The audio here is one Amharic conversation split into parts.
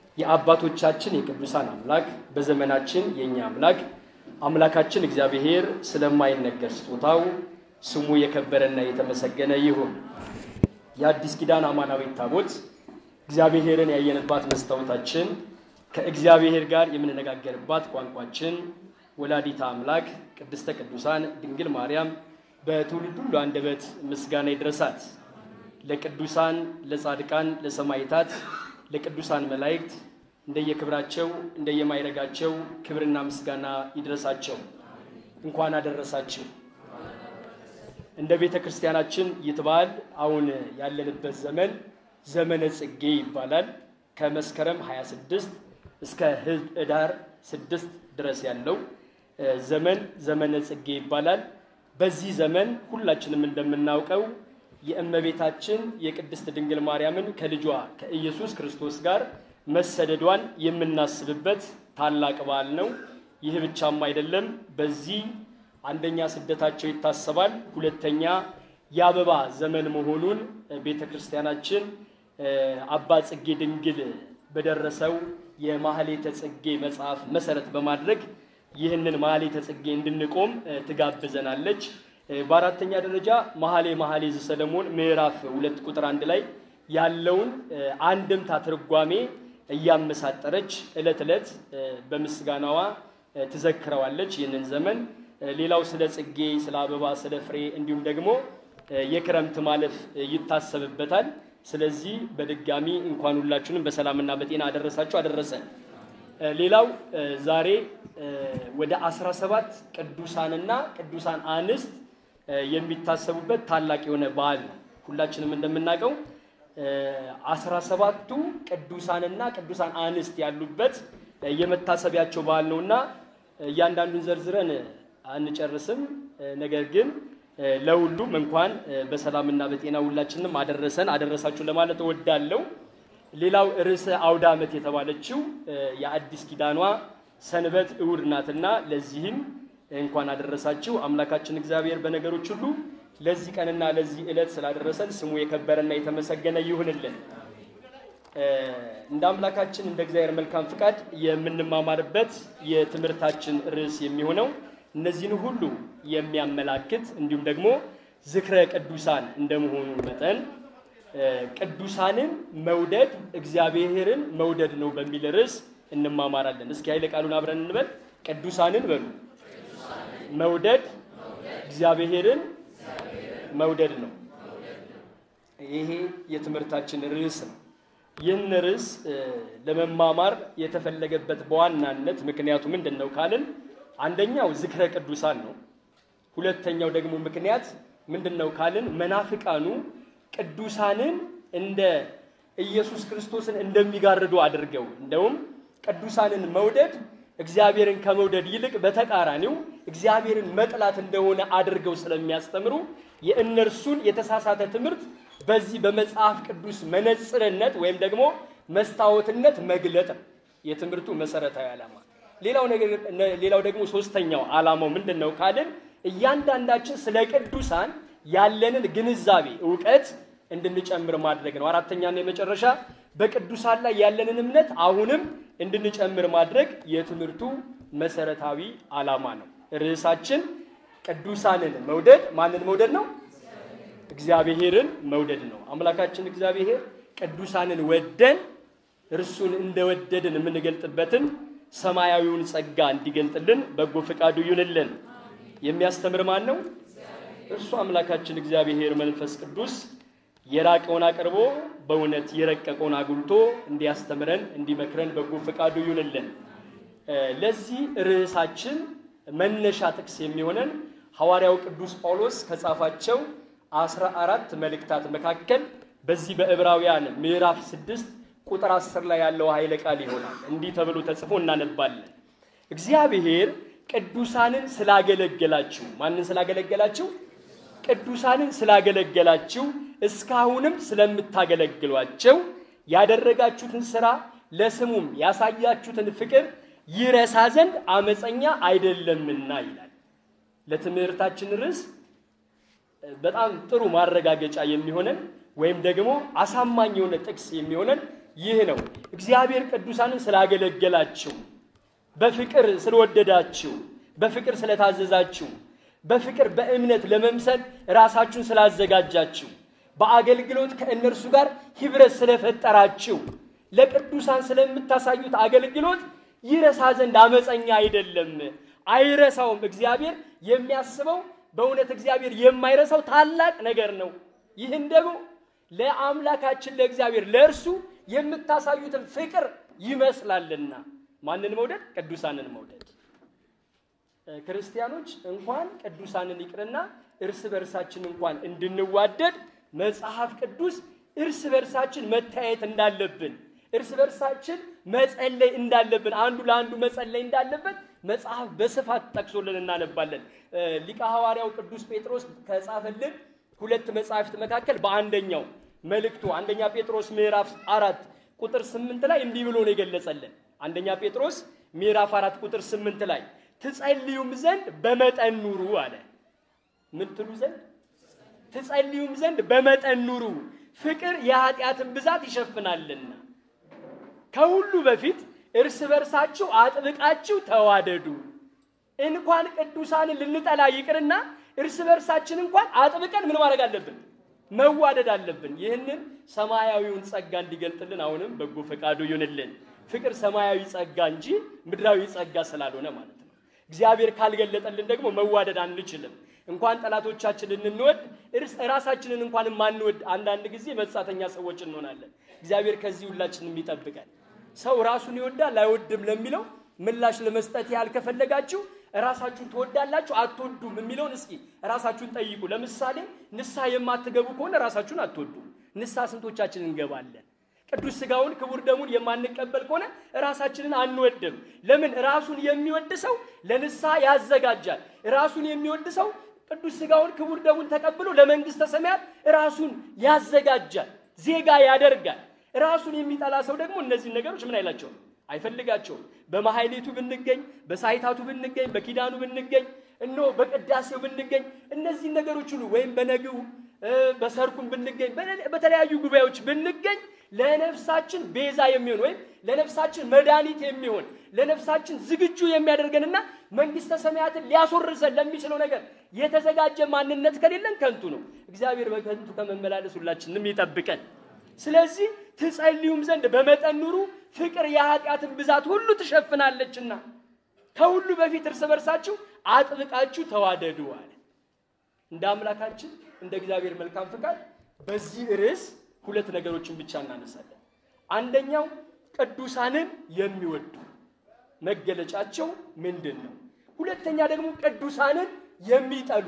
የአባቶቻችን የቅዱሳን አምላክ በዘመናችን የእኛ አምላክ አምላካችን እግዚአብሔር ስለማይነገር ስጦታው ስሙ የከበረና የተመሰገነ ይሁን። የአዲስ ኪዳን አማናዊት ታቦት እግዚአብሔርን ያየንባት መስታወታችን፣ ከእግዚአብሔር ጋር የምንነጋገርባት ቋንቋችን፣ ወላዲታ አምላክ ቅድስተ ቅዱሳን ድንግል ማርያም በትውልድ ሁሉ አንደበት ምስጋና ይድረሳት። ለቅዱሳን ለጻድቃን፣ ለሰማይታት፣ ለቅዱሳን መላእክት እንደየክብራቸው እንደየማይረጋቸው ክብርና ምስጋና ይድረሳቸው። እንኳን አደረሳችሁ። እንደ ቤተ ክርስቲያናችን ይትባል አሁን ያለንበት ዘመን ዘመነ ጽጌ ይባላል። ከመስከረም 26 እስከ ህዳር 6 ድረስ ያለው ዘመን ዘመነ ጽጌ ይባላል። በዚህ ዘመን ሁላችንም እንደምናውቀው የእመቤታችን የቅድስት ድንግል ማርያምን ከልጇ ከኢየሱስ ክርስቶስ ጋር መሰደዷን የምናስብበት ታላቅ በዓል ነው። ይህ ብቻም አይደለም። በዚህ አንደኛ ስደታቸው ይታሰባል። ሁለተኛ የአበባ ዘመን መሆኑን ቤተ ክርስቲያናችን አባ ጽጌ ድንግል በደረሰው የማህሌተ ጽጌ መጽሐፍ መሰረት በማድረግ ይህንን ማህሌተ ጽጌ እንድንቆም ትጋብዘናለች። በአራተኛ ደረጃ መኃሌ መኃልየ ዘሰሎሞን ምዕራፍ ሁለት ቁጥር አንድ ላይ ያለውን አንድምታ ትርጓሜ እያመሳጠረች ዕለት ዕለት በምስጋናዋ ትዘክረዋለች ይህንን ዘመን። ሌላው ስለ ጽጌ፣ ስለ አበባ፣ ስለ ፍሬ እንዲሁም ደግሞ የክረምት ማለፍ ይታሰብበታል። ስለዚህ በድጋሚ እንኳን ሁላችሁንም በሰላምና በጤና አደረሳችሁ አደረሰን። ሌላው ዛሬ ወደ 17 ቅዱሳንና ቅዱሳን አንስት የሚታሰቡበት ታላቅ የሆነ በዓል ነው። ሁላችንም እንደምናውቀው አስራ ሰባቱ ቅዱሳንና ቅዱሳን አንስት ያሉበት የመታሰቢያቸው በዓል ነውና እያንዳንዱን ዘርዝረን አንጨርስም። ነገር ግን ለሁሉም እንኳን በሰላምና በጤና ሁላችንም አደረሰን አደረሳችሁ ለማለት እወዳለሁ። ሌላው ርዕሰ አውደ ዓመት የተባለችው የአዲስ ኪዳኗ ሰንበት እሑድ ናትና ለዚህም እንኳን አደረሳችሁ። አምላካችን እግዚአብሔር በነገሮች ሁሉ ለዚህ ቀንና ለዚህ ዕለት ስላደረሰን ስሙ የከበረና የተመሰገነ ይሁንልን። እንደ አምላካችን እንደ እግዚአብሔር መልካም ፍቃድ የምንማማርበት የትምህርታችን ርዕስ የሚሆነው እነዚህን ሁሉ የሚያመላክት እንዲሁም ደግሞ ዝክረ ቅዱሳን እንደመሆኑ መጠን ቅዱሳንን መውደድ እግዚአብሔርን መውደድ ነው በሚል ርዕስ እንማማራለን። እስኪ ኃይለ ቃሉን አብረን እንበል። ቅዱሳንን በሉ መውደድ እግዚአብሔርን መውደድ ነው። ይሄ የትምህርታችን ርዕስ ነው። ይህን ርዕስ ለመማማር የተፈለገበት በዋናነት ምክንያቱ ምንድን ነው ካልን አንደኛው ዝክረ ቅዱሳን ነው። ሁለተኛው ደግሞ ምክንያት ምንድን ነው ካልን መናፍቃኑ ቅዱሳንን እንደ ኢየሱስ ክርስቶስን እንደሚጋርዱ አድርገው እንደውም ቅዱሳንን መውደድ እግዚአብሔርን ከመውደድ ይልቅ በተቃራኒው እግዚአብሔርን መጥላት እንደሆነ አድርገው ስለሚያስተምሩ የእነርሱን የተሳሳተ ትምህርት በዚህ በመጽሐፍ ቅዱስ መነጽርነት ወይም ደግሞ መስታወትነት መግለጥ ነው የትምህርቱ መሰረታዊ ዓላማ። ሌላው ደግሞ ሶስተኛው ዓላማው ምንድን ነው ካልን እያንዳንዳችን ስለ ቅዱሳን ያለንን ግንዛቤ እውቀት እንድንጨምር ማድረግ ነው። አራተኛና የመጨረሻ በቅዱሳን ላይ ያለንን እምነት አሁንም እንድንጨምር ማድረግ የትምህርቱ መሰረታዊ ዓላማ ነው። ርዕሳችን ቅዱሳንን መውደድ ማንን መውደድ ነው? እግዚአብሔርን መውደድ ነው። አምላካችን እግዚአብሔር ቅዱሳንን ወደን እርሱን እንደወደድን የምንገልጥበትን ሰማያዊውን ጸጋ እንዲገልጥልን በጎ ፈቃዱ ይሁንልን። የሚያስተምር ማን ነው? እርሱ አምላካችን እግዚአብሔር መንፈስ ቅዱስ የራቀውን አቅርቦ በእውነት የረቀቀውን አጉልቶ እንዲያስተምረን እንዲመክረን በጎ ፈቃዱ ይሁንልን። ለዚህ ርዕሳችን መነሻ ጥቅስ የሚሆነን ሐዋርያው ቅዱስ ጳውሎስ ከጻፋቸው አስራ አራት መልእክታት መካከል በዚህ በዕብራውያን ምዕራፍ ስድስት ቁጥር አስር ላይ ያለው ኃይለ ቃል ይሆናል። እንዲህ ተብሎ ተጽፎ እናነባለን። እግዚአብሔር ቅዱሳንን ስላገለገላችሁ ማንን ስላገለገላችሁ? ቅዱሳንን ስላገለገላችሁ እስካሁንም ስለምታገለግሏቸው ያደረጋችሁትን ሥራ ለስሙም ያሳያችሁትን ፍቅር ይረሳ ዘንድ አመፀኛ አይደለምና ይላል። ለትምህርታችን ርዕስ በጣም ጥሩ ማረጋገጫ የሚሆነን ወይም ደግሞ አሳማኝ የሆነ ጥቅስ የሚሆነን ይህ ነው። እግዚአብሔር ቅዱሳንን ስላገለገላችሁ፣ በፍቅር ስለወደዳችሁ፣ በፍቅር ስለታዘዛችሁ፣ በፍቅር በእምነት ለመምሰል ራሳችሁን ስላዘጋጃችሁ፣ በአገልግሎት ከእነርሱ ጋር ኅብረት ስለፈጠራችሁ፣ ለቅዱሳን ስለምታሳዩት አገልግሎት ይረሳ ዘንድ አመፀኛ አይደለም፣ አይረሳውም። እግዚአብሔር የሚያስበው በእውነት እግዚአብሔር የማይረሳው ታላቅ ነገር ነው። ይህን ደግሞ ለአምላካችን ለእግዚአብሔር ለእርሱ የምታሳዩትን ፍቅር ይመስላልና ማንን መውደድ? ቅዱሳንን መውደድ። ክርስቲያኖች እንኳን ቅዱሳንን ይቅርና እርስ በርሳችን እንኳን እንድንዋደድ መጽሐፍ ቅዱስ እርስ በርሳችን መታየት እንዳለብን እርስ በርሳችን መጸለይ እንዳለብን አንዱ ለአንዱ መጸለይ እንዳለበት መጽሐፍ በስፋት ጠቅሶልን እናነባለን። ሊቀ ሐዋርያው ቅዱስ ጴጥሮስ ከጻፈልን ሁለት መጽሐፍት መካከል በአንደኛው መልእክቱ አንደኛ ጴጥሮስ ምዕራፍ አራት ቁጥር ስምንት ላይ እንዲህ ብሎ ነው የገለጸልን። አንደኛ ጴጥሮስ ምዕራፍ አራት ቁጥር ስምንት ላይ ትጸልዩም ዘንድ በመጠን ኑሩ አለ። ምን ትሉ ዘንድ? ትጸልዩም ዘንድ በመጠን ኑሩ፣ ፍቅር የኃጢአትን ብዛት ይሸፍናልና። ከሁሉ በፊት እርስ በርሳችሁ አጥብቃችሁ ተዋደዱ። እንኳን ቅዱሳንን ልንጠላ ይቅርና እርስ በርሳችን እንኳን አጥብቀን ምን ማድረግ አለብን? መዋደድ አለብን። ይህንን ሰማያዊውን ጸጋ እንዲገልጥልን አሁንም በጎ ፈቃዱ ይሁንልን። ፍቅር ሰማያዊ ጸጋ እንጂ ምድራዊ ጸጋ ስላልሆነ ማለት ነው። እግዚአብሔር ካልገለጠልን ደግሞ መዋደድ አንችልም። እንኳን ጠላቶቻችንን እንወድ ራሳችንን እንኳን ማንወድ አንዳንድ ጊዜ መጻተኛ ሰዎች እንሆናለን። እግዚአብሔር ከዚህ ሁላችንም ይጠብቀን። ሰው ራሱን ይወዳል አይወድም ለሚለው ምላሽ ለመስጠት ያህል ከፈለጋችሁ ራሳችሁን ትወዳላችሁ አትወዱም የሚለውን እስኪ ራሳችሁን ጠይቁ። ለምሳሌ ንስሐ የማትገቡ ከሆነ ራሳችሁን አትወዱም። ንስሐ ስንቶቻችን እንገባለን? ቅዱስ ሥጋውን ክቡር ደሙን የማንቀበል ከሆነ ራሳችንን አንወድም። ለምን? ራሱን የሚወድ ሰው ለንስሐ ያዘጋጃል። ራሱን የሚወድ ሰው ቅዱስ ሥጋውን ክቡር ደሙን ተቀብሎ ለመንግሥተ ሰማያት ራሱን ያዘጋጃል፣ ዜጋ ያደርጋል። ራሱን የሚጠላ ሰው ደግሞ እነዚህን ነገሮች ምን አይላቸውም አይፈልጋቸውም። በማሕሌቱ ብንገኝ፣ በሳይታቱ ብንገኝ፣ በኪዳኑ ብንገኝ፣ እኖ በቅዳሴው ብንገኝ፣ እነዚህን ነገሮች ሁሉ ወይም በነግው በሰርኩም ብንገኝ፣ በተለያዩ ጉባኤዎች ብንገኝ ለነፍሳችን ቤዛ የሚሆን ወይም ለነፍሳችን መድኃኒት የሚሆን ለነፍሳችን ዝግጁ የሚያደርገንና መንግሥተ ሰማያትን ሊያስወርሰን ለሚችለው ነገር የተዘጋጀ ማንነት ከሌለን ከንቱ ነው። እግዚአብሔር በከንቱ ከመመላለስ ሁላችንም ይጠብቀን። ስለዚህ ትጸልዩም ዘንድ በመጠን ኑሩ፣ ፍቅር የኃጢአትን ብዛት ሁሉ ትሸፍናለችና ከሁሉ በፊት እርስ በርሳችሁ አጥብቃችሁ ተዋደዱ አለ። እንደ አምላካችን እንደ እግዚአብሔር መልካም ፍቃድ በዚህ ርዕስ ሁለት ነገሮችን ብቻ እናነሳለን። አንደኛው ቅዱሳንን የሚወዱ መገለጫቸው ምንድን ነው? ሁለተኛ ደግሞ ቅዱሳንን የሚጠሉ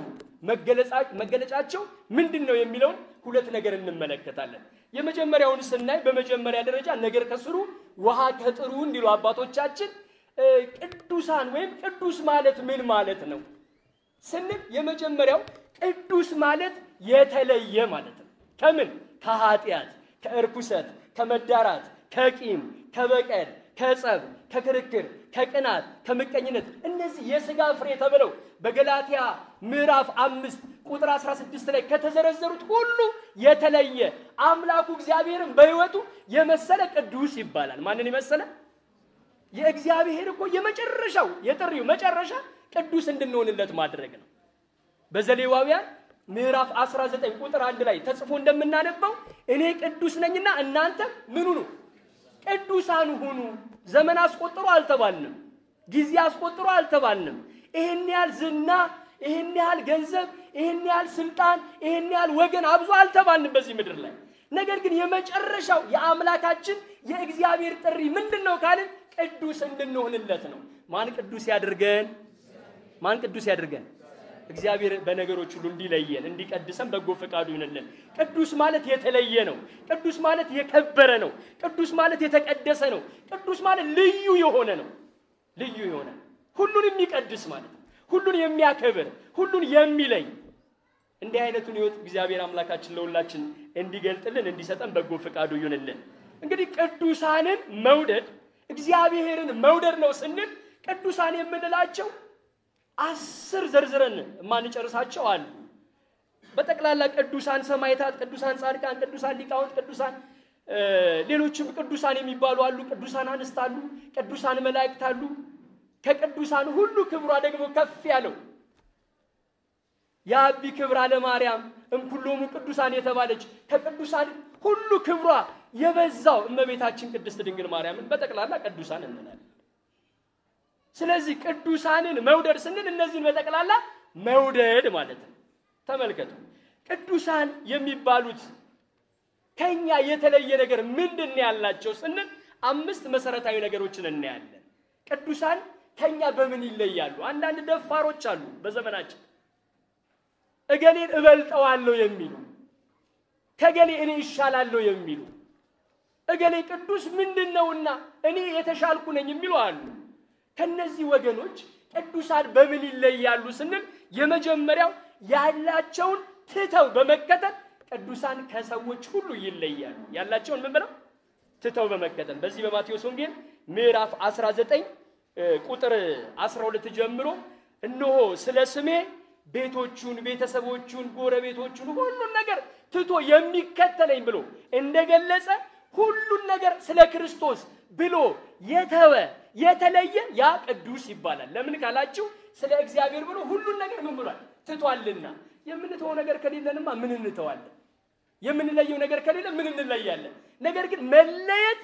መገለጫቸው ምንድን ነው የሚለውን ሁለት ነገር እንመለከታለን። የመጀመሪያውን ስናይ በመጀመሪያ ደረጃ ነገር ከስሩ ውሃ ከጥሩ እንዲሉ አባቶቻችን ቅዱሳን ወይም ቅዱስ ማለት ምን ማለት ነው ስንል የመጀመሪያው ቅዱስ ማለት የተለየ ማለት ነው። ከምን? ከኃጢአት፣ ከእርኩሰት፣ ከመዳራት፣ ከቂም፣ ከበቀል፣ ከጸብ፣ ከክርክር፣ ከቅናት፣ ከምቀኝነት እነዚህ የሥጋ ፍሬ ተብለው በገላትያ ምዕራፍ አምስት ቁጥር 16 ላይ ከተዘረዘሩት ሁሉ የተለየ አምላኩ እግዚአብሔርን በሕይወቱ የመሰለ ቅዱስ ይባላል። ማንን የመሰለ? የእግዚአብሔር እኮ የመጨረሻው የጥሪው መጨረሻ ቅዱስ እንድንሆንለት ማድረግ ነው። በዘሌዋውያን ምዕራፍ 19 ቁጥር አንድ ላይ ተጽፎ እንደምናነበው እኔ ቅዱስ ነኝና እናንተ ምን ሁኑ? ቅዱሳን ሁኑ። ዘመን አስቆጥሮ አልተባልንም። ጊዜ አስቆጥሮ አልተባልንም። ይህን ያህል ዝና፣ ይህን ያህል ገንዘብ፣ ይህን ያህል ስልጣን፣ ይህን ያህል ወገን አብዙ አልተባልንም በዚህ ምድር ላይ። ነገር ግን የመጨረሻው የአምላካችን የእግዚአብሔር ጥሪ ምንድን ነው ካልን ቅዱስ እንድንሆንለት ነው። ማን ቅዱስ ያድርገን? ማን ቅዱስ ያድርገን? እግዚአብሔር በነገሮች ሁሉ እንዲለየን እንዲቀድሰን በጎ ፈቃዱ ይሁንልን። ቅዱስ ማለት የተለየ ነው። ቅዱስ ማለት የከበረ ነው። ቅዱስ ማለት የተቀደሰ ነው። ቅዱስ ማለት ልዩ የሆነ ነው። ልዩ የሆነ ሁሉን የሚቀድስ ማለት ነው። ሁሉን የሚያከብር ሁሉን የሚለይ እንዲህ አይነቱን ሕይወት እግዚአብሔር አምላካችን ለሁላችን እንዲገልጥልን እንዲሰጠን በጎ ፈቃዱ ይሁንልን። እንግዲህ ቅዱሳንን መውደድ እግዚአብሔርን መውደድ ነው ስንል ቅዱሳን የምንላቸው አስር ዘርዝረን የማንጨርሳቸው አሉ። በጠቅላላ ቅዱሳን ሰማዕታት፣ ቅዱሳን ጻድቃን፣ ቅዱሳን ሊቃውንት፣ ቅዱሳን ሌሎችም ቅዱሳን የሚባሉ አሉ። ቅዱሳን አንስት አሉ። ቅዱሳን መላእክት አሉ። ከቅዱሳን ሁሉ ክብሯ ደግሞ ከፍ ያለው የአቢ ክብራ ለማርያም እምኩሎሙ ቅዱሳን የተባለች ከቅዱሳን ሁሉ ክብሯ የበዛው እመቤታችን ቅድስት ድንግል ማርያምን በጠቅላላ ቅዱሳን እንላለን። ስለዚህ ቅዱሳንን መውደድ ስንል እነዚህን በጠቅላላ መውደድ ማለት ነው። ተመልከቱ፣ ቅዱሳን የሚባሉት ከኛ የተለየ ነገር ምንድን ነው ያላቸው ስንል አምስት መሰረታዊ ነገሮችን እናያለን። ቅዱሳን ከኛ በምን ይለያሉ? አንዳንድ ደፋሮች አሉ በዘመናችን እገሌን እበልጠዋለሁ የሚሉ ከገሌ እኔ ይሻላለሁ የሚሉ እገሌ ቅዱስ ምንድን ነውና እኔ የተሻልኩ ነኝ የሚሉ አሉ። ከነዚህ ወገኖች ቅዱሳን በምን ይለያሉ ስንል የመጀመሪያው ያላቸውን ትተው በመከተል ቅዱሳን ከሰዎች ሁሉ ይለያሉ። ያላቸውን ምን ብለው ትተው በመከተል በዚህ በማቴዎስ ወንጌል ምዕራፍ 19 ቁጥር 12 ጀምሮ እነሆ ስለ ስሜ ቤቶቹን፣ ቤተሰቦቹን፣ ጎረቤቶቹን ሁሉን ነገር ትቶ የሚከተለኝ ብሎ እንደገለጸ ሁሉን ነገር ስለ ክርስቶስ ብሎ የተወ የተለየ ያ ቅዱስ ይባላል። ለምን ካላችሁ ስለ እግዚአብሔር ብሎ ሁሉን ነገር ምን ብሏል? ትቷልና። የምንተወው ነገር ከሌለንማ ምን እንተዋለን? የምንለየው ነገር ከሌለ ምን እንለያለን? ነገር ግን መለየት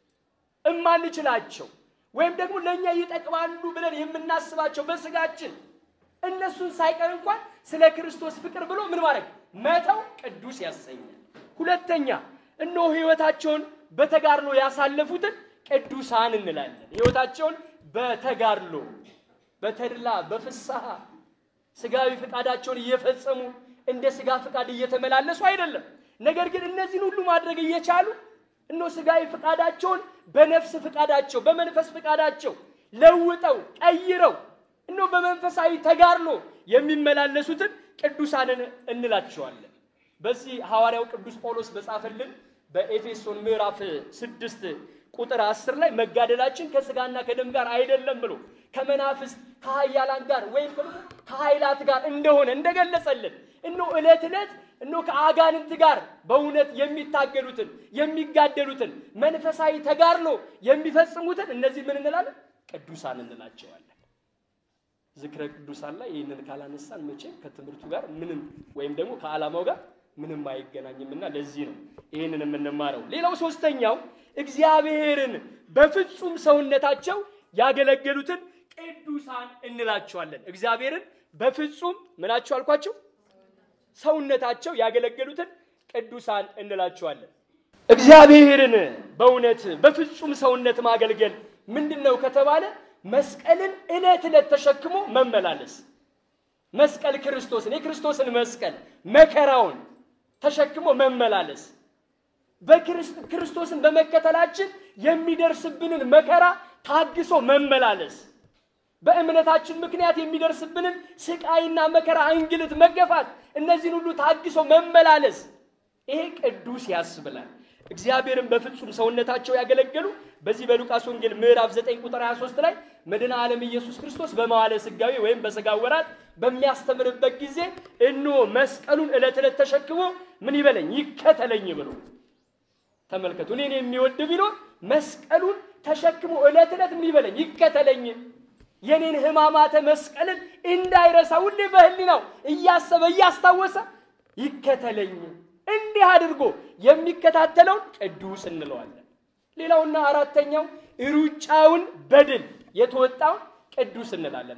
እማንችላቸው ወይም ደግሞ ለእኛ ይጠቅማሉ ብለን የምናስባቸው በስጋችን እነሱን ሳይቀር እንኳን ስለ ክርስቶስ ፍቅር ብሎ ምን ማድረግ መተው ቅዱስ ያሰኛል። ሁለተኛ እነሆ ሕይወታቸውን በተጋድሎ ያሳለፉትን ቅዱሳን እንላለን። ሕይወታቸውን በተጋድሎ በተድላ በፍስሐ ስጋዊ ፍቃዳቸውን እየፈጸሙ እንደ ስጋ ፍቃድ እየተመላለሱ አይደለም። ነገር ግን እነዚህን ሁሉ ማድረግ እየቻሉ እነሆ ስጋዊ ፍቃዳቸውን በነፍስ ፍቃዳቸው በመንፈስ ፍቃዳቸው ለውጠው ቀይረው እነሆ በመንፈሳዊ ተጋድሎ የሚመላለሱትን ቅዱሳንን እንላቸዋለን። በዚህ ሐዋርያው ቅዱስ ጳውሎስ በጻፈልን በኤፌሶን ምዕራፍ ስድስት ቁጥር አስር ላይ መጋደላችን ከስጋና ከደም ጋር አይደለም ብሎ ከመናፍስት ከኃያላን ጋር ወይም ደግሞ ከኃይላት ጋር እንደሆነ እንደገለጸልን እኖ ዕለት ዕለት እኖ ከአጋንንት ጋር በእውነት የሚታገሉትን የሚጋደሉትን መንፈሳዊ ተጋድሎ የሚፈጽሙትን እነዚህ ምን እንላለን? ቅዱሳን እንላቸዋለን። ዝክረ ቅዱሳን ላይ ይህንን ካላነሳን መቼም ከትምህርቱ ጋር ምንም ወይም ደግሞ ከዓላማው ጋር ምንም አይገናኝምና ለዚህ ነው ይህንን የምንማረው። ሌላው ሶስተኛው እግዚአብሔርን በፍጹም ሰውነታቸው ያገለገሉትን ቅዱሳን እንላቸዋለን። እግዚአብሔርን በፍጹም ምናቸው አልኳቸው? ሰውነታቸው ያገለገሉትን ቅዱሳን እንላቸዋለን። እግዚአብሔርን በእውነት በፍጹም ሰውነት ማገልገል ምንድን ነው ከተባለ መስቀልን ዕለት ዕለት ተሸክሞ መመላለስ። መስቀል ክርስቶስን የክርስቶስን መስቀል መከራውን ተሸክሞ መመላለስ በክርስቶስን በመከተላችን የሚደርስብንን መከራ ታግሶ መመላለስ በእምነታችን ምክንያት የሚደርስብንን ስቃይና መከራ፣ እንግልት፣ መገፋት እነዚህን ሁሉ ታግሶ መመላለስ ይሄ ቅዱስ ያስብላል። እግዚአብሔርን በፍጹም ሰውነታቸው ያገለገሉ በዚህ በሉቃስ ወንጌል ምዕራፍ 9 ቁጥር 23 ላይ መድኃኔ ዓለም ኢየሱስ ክርስቶስ በመዋዕለ ሥጋዌ ወይም በሥጋ ወራት በሚያስተምርበት ጊዜ እነሆ መስቀሉን ዕለት ዕለት ተሸክሞ ምን ይበለኝ ይከተለኝ ብሎ ተመልከቱ። እኔን የሚወድ ቢኖር መስቀሉን ተሸክሞ ዕለት ዕለት ምን ይበለኝ ይከተለኝ። የኔን ሕማማተ መስቀልን እንዳይረሳ ሁሌ በህሊናው እያሰበ እያስታወሰ ይከተለኝ። እንዲህ አድርጎ የሚከታተለውን ቅዱስ እንለዋለን። ሌላውና አራተኛው ሩጫውን በድል የተወጣውን ቅዱስ እንላለን።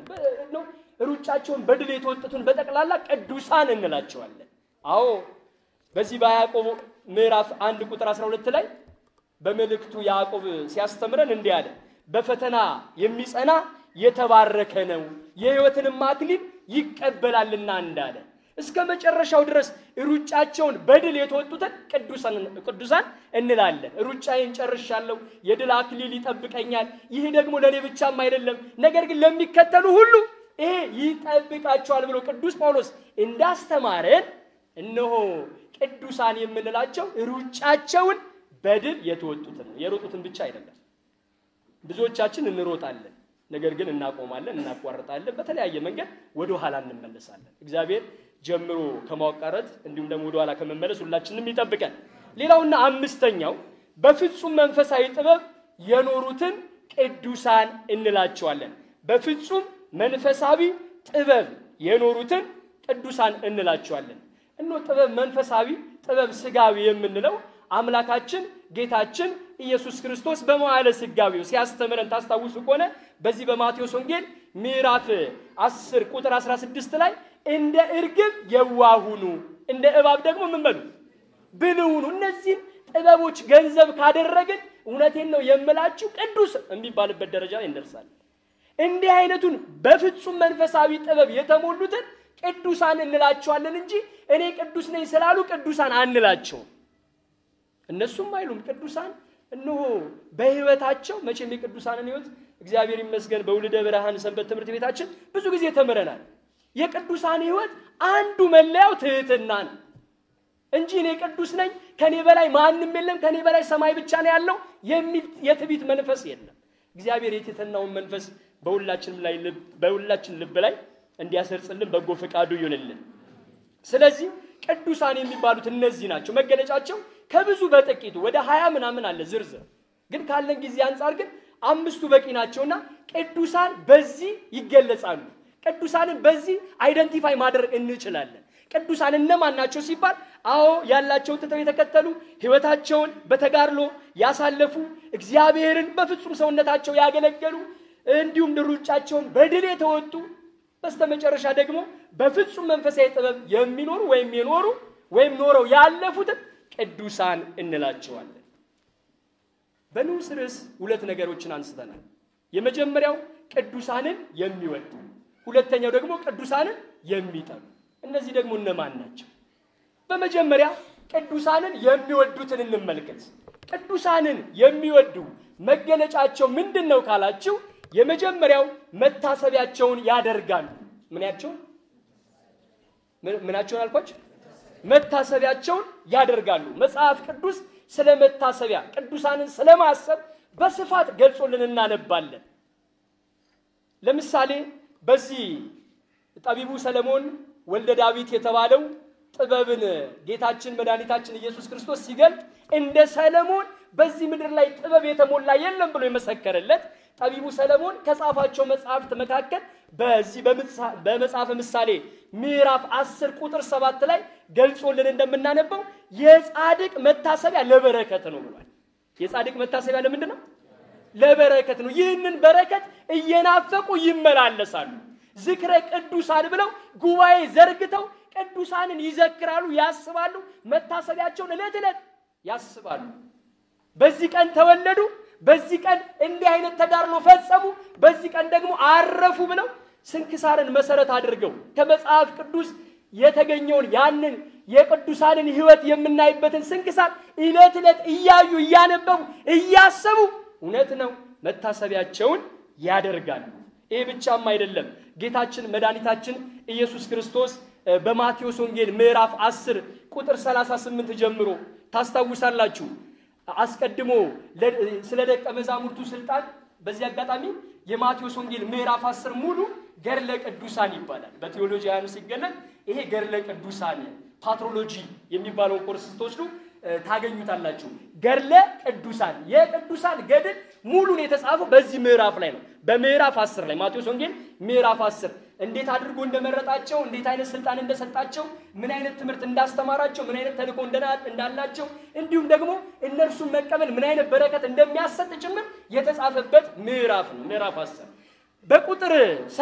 ሩጫቸውን በድል የተወጡትን በጠቅላላ ቅዱሳን እንላቸዋለን። አዎ በዚህ በያዕቆብ ምዕራፍ አንድ ቁጥር 12 ላይ በመልእክቱ ያዕቆብ ሲያስተምረን እንዲህ አለ፣ በፈተና የሚጸና የተባረከ ነው የሕይወትንም አክሊል ይቀበላልና እንዳለ እስከ መጨረሻው ድረስ ሩጫቸውን በድል የተወጡትን ቅዱሳን እንላለን። ሩጫዬን ጨርሻለሁ፣ የድል አክሊል ይጠብቀኛል። ይህ ደግሞ ለእኔ ብቻም አይደለም፣ ነገር ግን ለሚከተሉ ሁሉ ይሄ ይጠብቃቸዋል ብሎ ቅዱስ ጳውሎስ እንዳስተማረን እነሆ ቅዱሳን የምንላቸው ሩጫቸውን በድል የተወጡትን ነው። የሮጡትን ብቻ አይደለም። ብዙዎቻችን እንሮጣለን፣ ነገር ግን እናቆማለን፣ እናቋርጣለን። በተለያየ መንገድ ወደ ኋላ እንመለሳለን። እግዚአብሔር ጀምሮ ከማቋረጥ እንዲሁም ደግሞ ወደ ኋላ ከመመለስ ሁላችንም ይጠብቀን። ሌላውና አምስተኛው በፍጹም መንፈሳዊ ጥበብ የኖሩትን ቅዱሳን እንላቸዋለን። በፍጹም መንፈሳዊ ጥበብ የኖሩትን ቅዱሳን እንላቸዋለን። እኖ ጥበብ መንፈሳዊ ጥበብ ስጋዊ የምንለው አምላካችን ጌታችን ኢየሱስ ክርስቶስ በመዋዕለ ሥጋዌው ሲያስተምረን ታስታውሱ ከሆነ በዚህ በማቴዎስ ወንጌል ምዕራፍ 10 ቁጥር 16 ላይ እንደ እርግብ የዋሁኑ እንደ እባብ ደግሞ ምን በሉ ብልህ ሁኑ። እነዚህን ጥበቦች ገንዘብ ካደረግን እውነቴን ነው የምላችሁ ቅዱስ የሚባልበት ደረጃ ላይ እንደርሳለን። እንዲህ አይነቱን በፍጹም መንፈሳዊ ጥበብ የተሞሉትን ቅዱሳን እንላቸዋለን እንጂ እኔ ቅዱስ ነኝ ስላሉ ቅዱሳን አንላቸውም። እነሱም አይሉም ቅዱሳን እነሆ በሕይወታቸው መቼም የቅዱሳንን ሕይወት እግዚአብሔር ይመስገን በውልደ ብርሃን ሰንበት ትምህርት ቤታችን ብዙ ጊዜ ተምረናል። የቅዱሳን ሕይወት አንዱ መለያው ትህትና ነው እንጂ እኔ ቅዱስ ነኝ ከኔ በላይ ማንም የለም ከኔ በላይ ሰማይ ብቻ ነው ያለው የሚል የትዕቢት መንፈስ የለም። እግዚአብሔር የትህትናውን መንፈስ በሁላችንም ላይ በሁላችን ልብ ላይ እንዲያሰርጽልን በጎ ፈቃዱ ይሁንልን። ስለዚህ ቅዱሳን የሚባሉት እነዚህ ናቸው። መገለጫቸው ከብዙ በጥቂቱ ወደ ሀያ ምናምን አለ ዝርዝር፣ ግን ካለን ጊዜ አንጻር ግን አምስቱ በቂ ናቸውና ቅዱሳን በዚህ ይገለጻሉ። ቅዱሳንን በዚህ አይደንቲፋይ ማድረግ እንችላለን። ቅዱሳን እነማን ናቸው ሲባል፣ አዎ ያላቸውን ትተው የተከተሉ ሕይወታቸውን በተጋድሎ ያሳለፉ እግዚአብሔርን በፍጹም ሰውነታቸው ያገለገሉ እንዲሁም ሩጫቸውን በድል የተወጡ በስተመጨረሻ ደግሞ በፍጹም መንፈሳዊ ጥበብ የሚኖሩ ወይም የኖሩ ወይም ኖረው ያለፉትን ቅዱሳን እንላቸዋለን። በንዑስ ርዕስ ሁለት ነገሮችን አንስተናል። የመጀመሪያው ቅዱሳንን የሚወዱ፣ ሁለተኛው ደግሞ ቅዱሳንን የሚጠሉ። እነዚህ ደግሞ እነማን ናቸው? በመጀመሪያ ቅዱሳንን የሚወዱትን እንመልከት። ቅዱሳንን የሚወዱ መገለጫቸው ምንድን ነው ካላችሁ የመጀመሪያው መታሰቢያቸውን ያደርጋሉ። ምናቸውን ምናቸውን አልኳቸው? መታሰቢያቸውን ያደርጋሉ። መጽሐፍ ቅዱስ ስለ መታሰቢያ ቅዱሳንን ስለ ማሰብ በስፋት ገልጾልን እናነባለን። ለምሳሌ በዚህ ጠቢቡ ሰለሞን ወልደ ዳዊት የተባለው ጥበብን ጌታችን መድኃኒታችን ኢየሱስ ክርስቶስ ሲገልጥ እንደ ሰለሞን በዚህ ምድር ላይ ጥበብ የተሞላ የለም ብሎ የመሰከረለት ጠቢቡ ሰለሞን ከጻፋቸው መጽሐፍት መካከል በዚህ በመጽሐፈ ምሳሌ ምዕራፍ 10 ቁጥር 7 ላይ ገልጾልን እንደምናነበው የጻድቅ መታሰቢያ ለበረከት ነው ብሏል። የጻድቅ መታሰቢያ ለምንድን ነው? ለበረከት ነው። ይህንን በረከት እየናፈቁ ይመላለሳሉ። ዝክረ ቅዱሳን ብለው ጉባኤ ዘርግተው ቅዱሳንን ይዘክራሉ፣ ያስባሉ። መታሰቢያቸውን ዕለት ዕለት ያስባሉ። በዚህ ቀን ተወለዱ፣ በዚህ ቀን እንዲህ አይነት ተጋድሎ ፈጸሙ፣ በዚህ ቀን ደግሞ አረፉ ብለው ስንክሳርን መሰረት አድርገው ከመጽሐፍ ቅዱስ የተገኘውን ያንን የቅዱሳንን ሕይወት የምናይበትን ስንክሳር ዕለት ዕለት እያዩ እያነበቡ እያሰቡ እውነት ነው መታሰቢያቸውን ያደርጋሉ። ይህ ብቻም አይደለም። ጌታችን መድኃኒታችን ኢየሱስ ክርስቶስ በማቴዎስ ወንጌል ምዕራፍ 10 ቁጥር 38 ጀምሮ ታስታውሳላችሁ። አስቀድሞ ስለ ደቀ መዛሙርቱ ስልጣን በዚህ አጋጣሚ የማቴዎስ ወንጌል ምዕራፍ 10 ሙሉ ገድለ ቅዱሳን ይባላል። በቴዎሎጂያኑ ሲገለጥ ይሄ ገድለ ቅዱሳን ፓትሮሎጂ የሚባለውን ኮርስ ስትወስዱ ታገኙታላችሁ። ገድለ ቅዱሳን የቅዱሳን ገድል ሙሉን የተጻፈው በዚህ ምዕራፍ ላይ ነው። በምዕራፍ 10 ላይ ማቴዎስ ወንጌል ምዕራፍ 10 እንዴት አድርጎ እንደመረጣቸው፣ እንዴት አይነት ስልጣን እንደሰጣቸው፣ ምን አይነት ትምህርት እንዳስተማራቸው፣ ምን አይነት ተልእኮ እንዳላቸው እንዲሁም ደግሞ እነርሱን መቀበል ምን አይነት በረከት እንደሚያሰጥ ጭምር የተጻፈበት ምዕራፍ ነው። ምዕራፍ 10 በቁጥር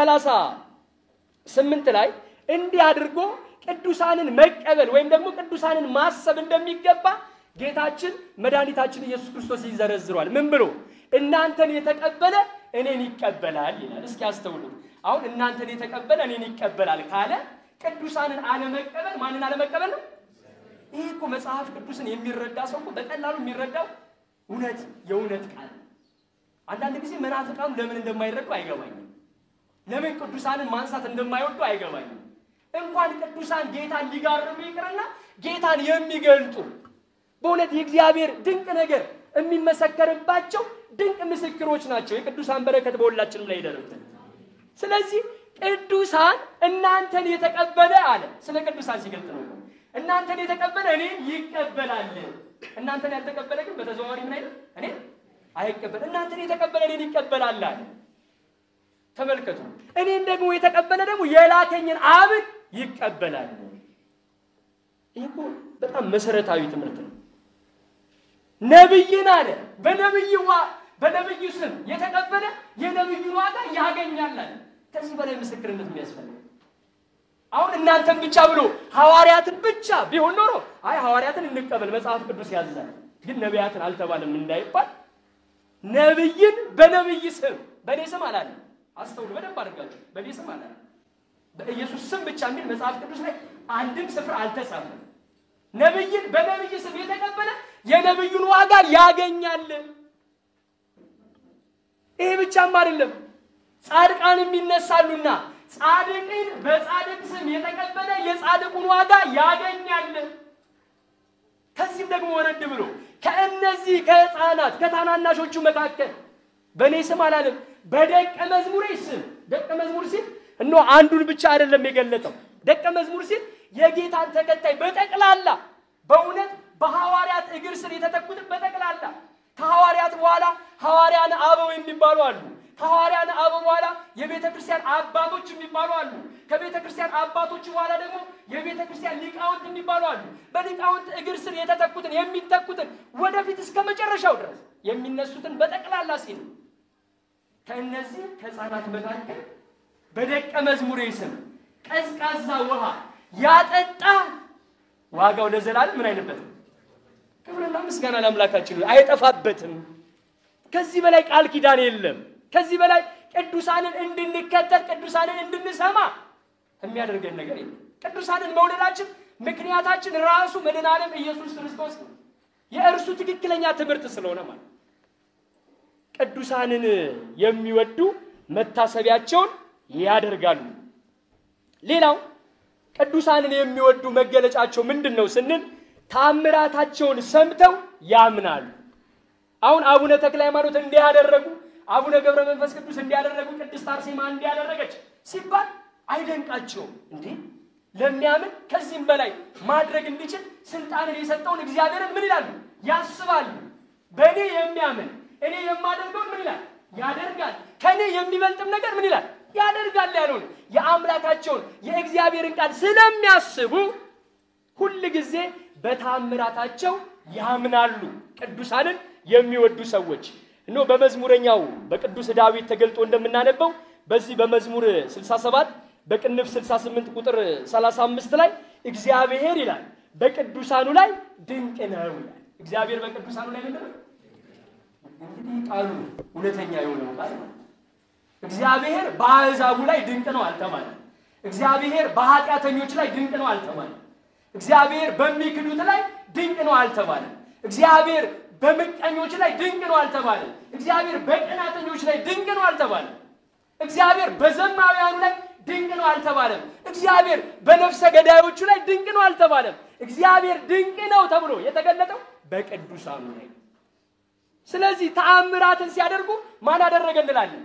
38 ላይ እንዲህ አድርጎ ቅዱሳንን መቀበል ወይም ደግሞ ቅዱሳንን ማሰብ እንደሚገባ ጌታችን መድኃኒታችን ኢየሱስ ክርስቶስ ይዘረዝሯል። ምን ብሎ እናንተን የተቀበለ እኔን ይቀበላል ይላል። እስኪ አስተውሉት። አሁን እናንተን የተቀበለ እኔን ይቀበላል ካለ ቅዱሳንን አለመቀበል ማንን አለመቀበል ነው? ይህ እኮ መጽሐፍ ቅዱስን የሚረዳ ሰው እኮ በቀላሉ የሚረዳው እውነት የእውነት ቃል። አንዳንድ ጊዜ መናፍቃኑ ለምን እንደማይረዱ አይገባኝም። ለምን ቅዱሳንን ማንሳት እንደማይወዱ አይገባኝም። እንኳን ቅዱሳን ጌታን ሊጋርሙ ይቅርና ጌታን የሚገልጡ በእውነት የእግዚአብሔር ድንቅ ነገር የሚመሰከርባቸው ድንቅ ምስክሮች ናቸው። የቅዱሳን በረከት በሁላችንም ላይ ይደርብን። ስለዚህ ቅዱሳን እናንተን የተቀበለ አለ። ስለ ቅዱሳን ሲገልጥ ነው። እናንተን የተቀበለ እኔን ይቀበላል። እናንተን ያልተቀበለ ግን በተዘዋዋሪ ምን አይነት እኔ አይቀበል እናንተን የተቀበለ እኔን ይቀበላል አለ። ተመልከቱ። እኔን ደግሞ የተቀበለ ደግሞ የላከኝን አብን ይቀበላል። ይህ እኮ በጣም መሰረታዊ ትምህርት ነው። ነብይን አለ በነብይ ዋ በነብዩ ስም የተቀበለ የነብዩን ዋጋ ያገኛል አለ። ከዚህ በላይ ምስክርነት የሚያስፈልግ አሁን እናንተን ብቻ ብሎ ሐዋርያትን ብቻ ቢሆን ኖሮ አይ ሐዋርያትን እንቀበል መጽሐፍ ቅዱስ ያዛል፣ ግን ነቢያትን አልተባለም እንዳይባል ነብይን በነብይ ስም በእኔ ስም አላለም። አስተውሉ በደንብ አድርጋችሁ። በእኔ ስም አላለም። በኢየሱስ ስም ብቻ የሚል መጽሐፍ ቅዱስ ላይ አንድም ስፍራ አልተጻፈም። ነብይን በነብይ ስም የተቀበለ የነብዩን ዋጋ ያገኛል። ይሄ ብቻም አይደለም፣ ጻድቃንም ይነሳሉና ጻድቅን በጻድቅ ስም የተቀበለ የጻድቁን ዋጋ ያገኛል። ከዚህም ደግሞ ወረድ ብሎ ከእነዚህ ከሕፃናት ከታናናሾቹ መካከል በእኔ ስም አላለም፣ በደቀ መዝሙሬ ስም ደቀ መዝሙር ሲል እኖ አንዱን ብቻ አይደለም የገለጠው። ደቀ መዝሙር ሲል የጌታን ተከታይ በጠቅላላ በእውነት በሐዋርያት እግር ስር የተተኩትን በጠቅላላ ከሐዋርያት በኋላ ሐዋርያን አበው የሚባሉ አሉ። ከሐዋርያን አበው በኋላ የቤተ ክርስቲያን አባቶች የሚባሉ አሉ። ከቤተ ክርስቲያን አባቶች በኋላ ደግሞ የቤተ ክርስቲያን ሊቃውንት የሚባሉ አሉ። በሊቃውንት እግር ስር የተተኩትን የሚተኩትን ወደፊት እስከ መጨረሻው ድረስ የሚነሱትን በጠቅላላ ሲል ከእነዚህ ከሕፃናት መካከል በደቀ መዝሙሬ ስም ቀዝቃዛ ውሃ ያጠጣ ዋጋው ለዘላለም ምን አይልበትም። ክብርና ምስጋና ለአምላካችን አይጠፋበትም። ከዚህ በላይ ቃል ኪዳን የለም። ከዚህ በላይ ቅዱሳንን እንድንከተል ቅዱሳንን እንድንሰማ የሚያደርገን ነገር የለም። ቅዱሳንን መውደዳችን ምክንያታችን ራሱ መድኃኔ ዓለም ኢየሱስ ክርስቶስ ነው። የእርሱ ትክክለኛ ትምህርት ስለሆነ ማለት ቅዱሳንን የሚወዱ መታሰቢያቸውን ያደርጋሉ። ሌላው ቅዱሳንን የሚወዱ መገለጫቸው ምንድን ነው ስንል ታምራታቸውን ሰምተው ያምናሉ። አሁን አቡነ ተክለ ሃይማኖት እንዲህ ያደረጉ፣ አቡነ ገብረ መንፈስ ቅዱስ እንዲያደረጉ፣ ቅድስት አርሴማ እንዲያደረገች ሲባል አይደንቃቸውም እንዴ? ለሚያምን ከዚህም በላይ ማድረግ እንዲችል ስልጣንን የሰጠውን እግዚአብሔርን ምን ይላሉ? ያስባሉ። በእኔ የሚያምን እኔ የማደርገውን ምን ይላል? ያደርጋል። ከእኔ የሚበልጥም ነገር ምን ይላል? ያደርጋል ያለውን የአምላካቸውን የእግዚአብሔርን ቃል ስለሚያስቡ ሁል ጊዜ በታምራታቸው ያምናሉ። ቅዱሳንን የሚወዱ ሰዎች እኖ በመዝሙረኛው በቅዱስ ዳዊት ተገልጦ እንደምናነበው በዚህ በመዝሙር 67 በቅንፍ 68 ቁጥር 35 ላይ እግዚአብሔር ይላል በቅዱሳኑ ላይ ድንቅ ነው ይላል። እግዚአብሔር በቅዱሳኑ ላይ ምንድን ነው? እንግዲህ ቃሉ እውነተኛ የሆነው ቃል ነው። እግዚአብሔር በአሕዛቡ ላይ ድንቅ ነው አልተባለም። እግዚአብሔር በኃጢአተኞች ላይ ድንቅ ነው አልተባለም። እግዚአብሔር በሚክዱት ላይ ድንቅ ነው አልተባለም። እግዚአብሔር በምቀኞች ላይ ድንቅ ነው አልተባለም። እግዚአብሔር በቀናተኞች ላይ ድንቅ ነው አልተባለም። እግዚአብሔር በዘማውያኑ ላይ ድንቅ ነው አልተባለም። እግዚአብሔር በነፍሰ ገዳዮቹ ላይ ድንቅ ነው አልተባለም። እግዚአብሔር ድንቅ ነው ተብሎ የተገለጠው በቅዱሳኑ ላይ። ስለዚህ ተአምራትን ሲያደርጉ ማን አደረገ እንላለን?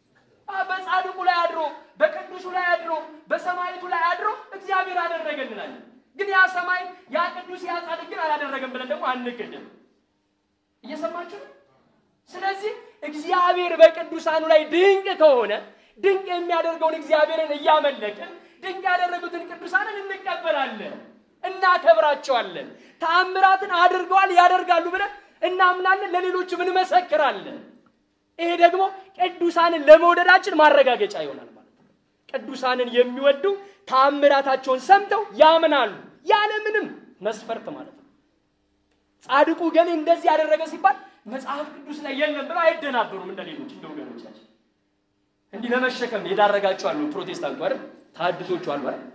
በጻድቁ ላይ አድሮ በቅዱሱ ላይ አድሮ በሰማይቱ ላይ አድሮ እግዚአብሔር አደረገ እንላለን። ግን ያ ሰማይ ያ ቅዱስ ያ ጻድቅ ግን አላደረገም ብለን ደግሞ አንክድም። እየሰማችሁ ነው። ስለዚህ እግዚአብሔር በቅዱሳኑ ላይ ድንቅ ከሆነ ድንቅ የሚያደርገውን እግዚአብሔርን እያመለክን ድንቅ ያደረጉትን ቅዱሳንን እንቀበላለን፣ እናከብራቸዋለን። ተአምራትን አድርገዋል ያደርጋሉ ብለን እናምናለን፣ ለሌሎችም እንመሰክራለን። ይሄ ደግሞ ቅዱሳንን ለመውደዳችን ማረጋገጫ ይሆናል ማለት ነው። ቅዱሳንን የሚወዱ ተአምራታቸውን ሰምተው ያምናሉ፣ ያለምንም መስፈርት ማለት ነው። ጻድቁ ግን እንደዚህ ያደረገ ሲባል መጽሐፍ ቅዱስ ላይ የለም ብለው አይደናበሩም። እንደ ሌሎች እንደ ወገኖቻችን እንዲህ ለመሸከም የዳረጋቸው አሉ። ፕሮቴስታንቱ አይደል፣ ተሐድሶቹ አሉ አይደል፣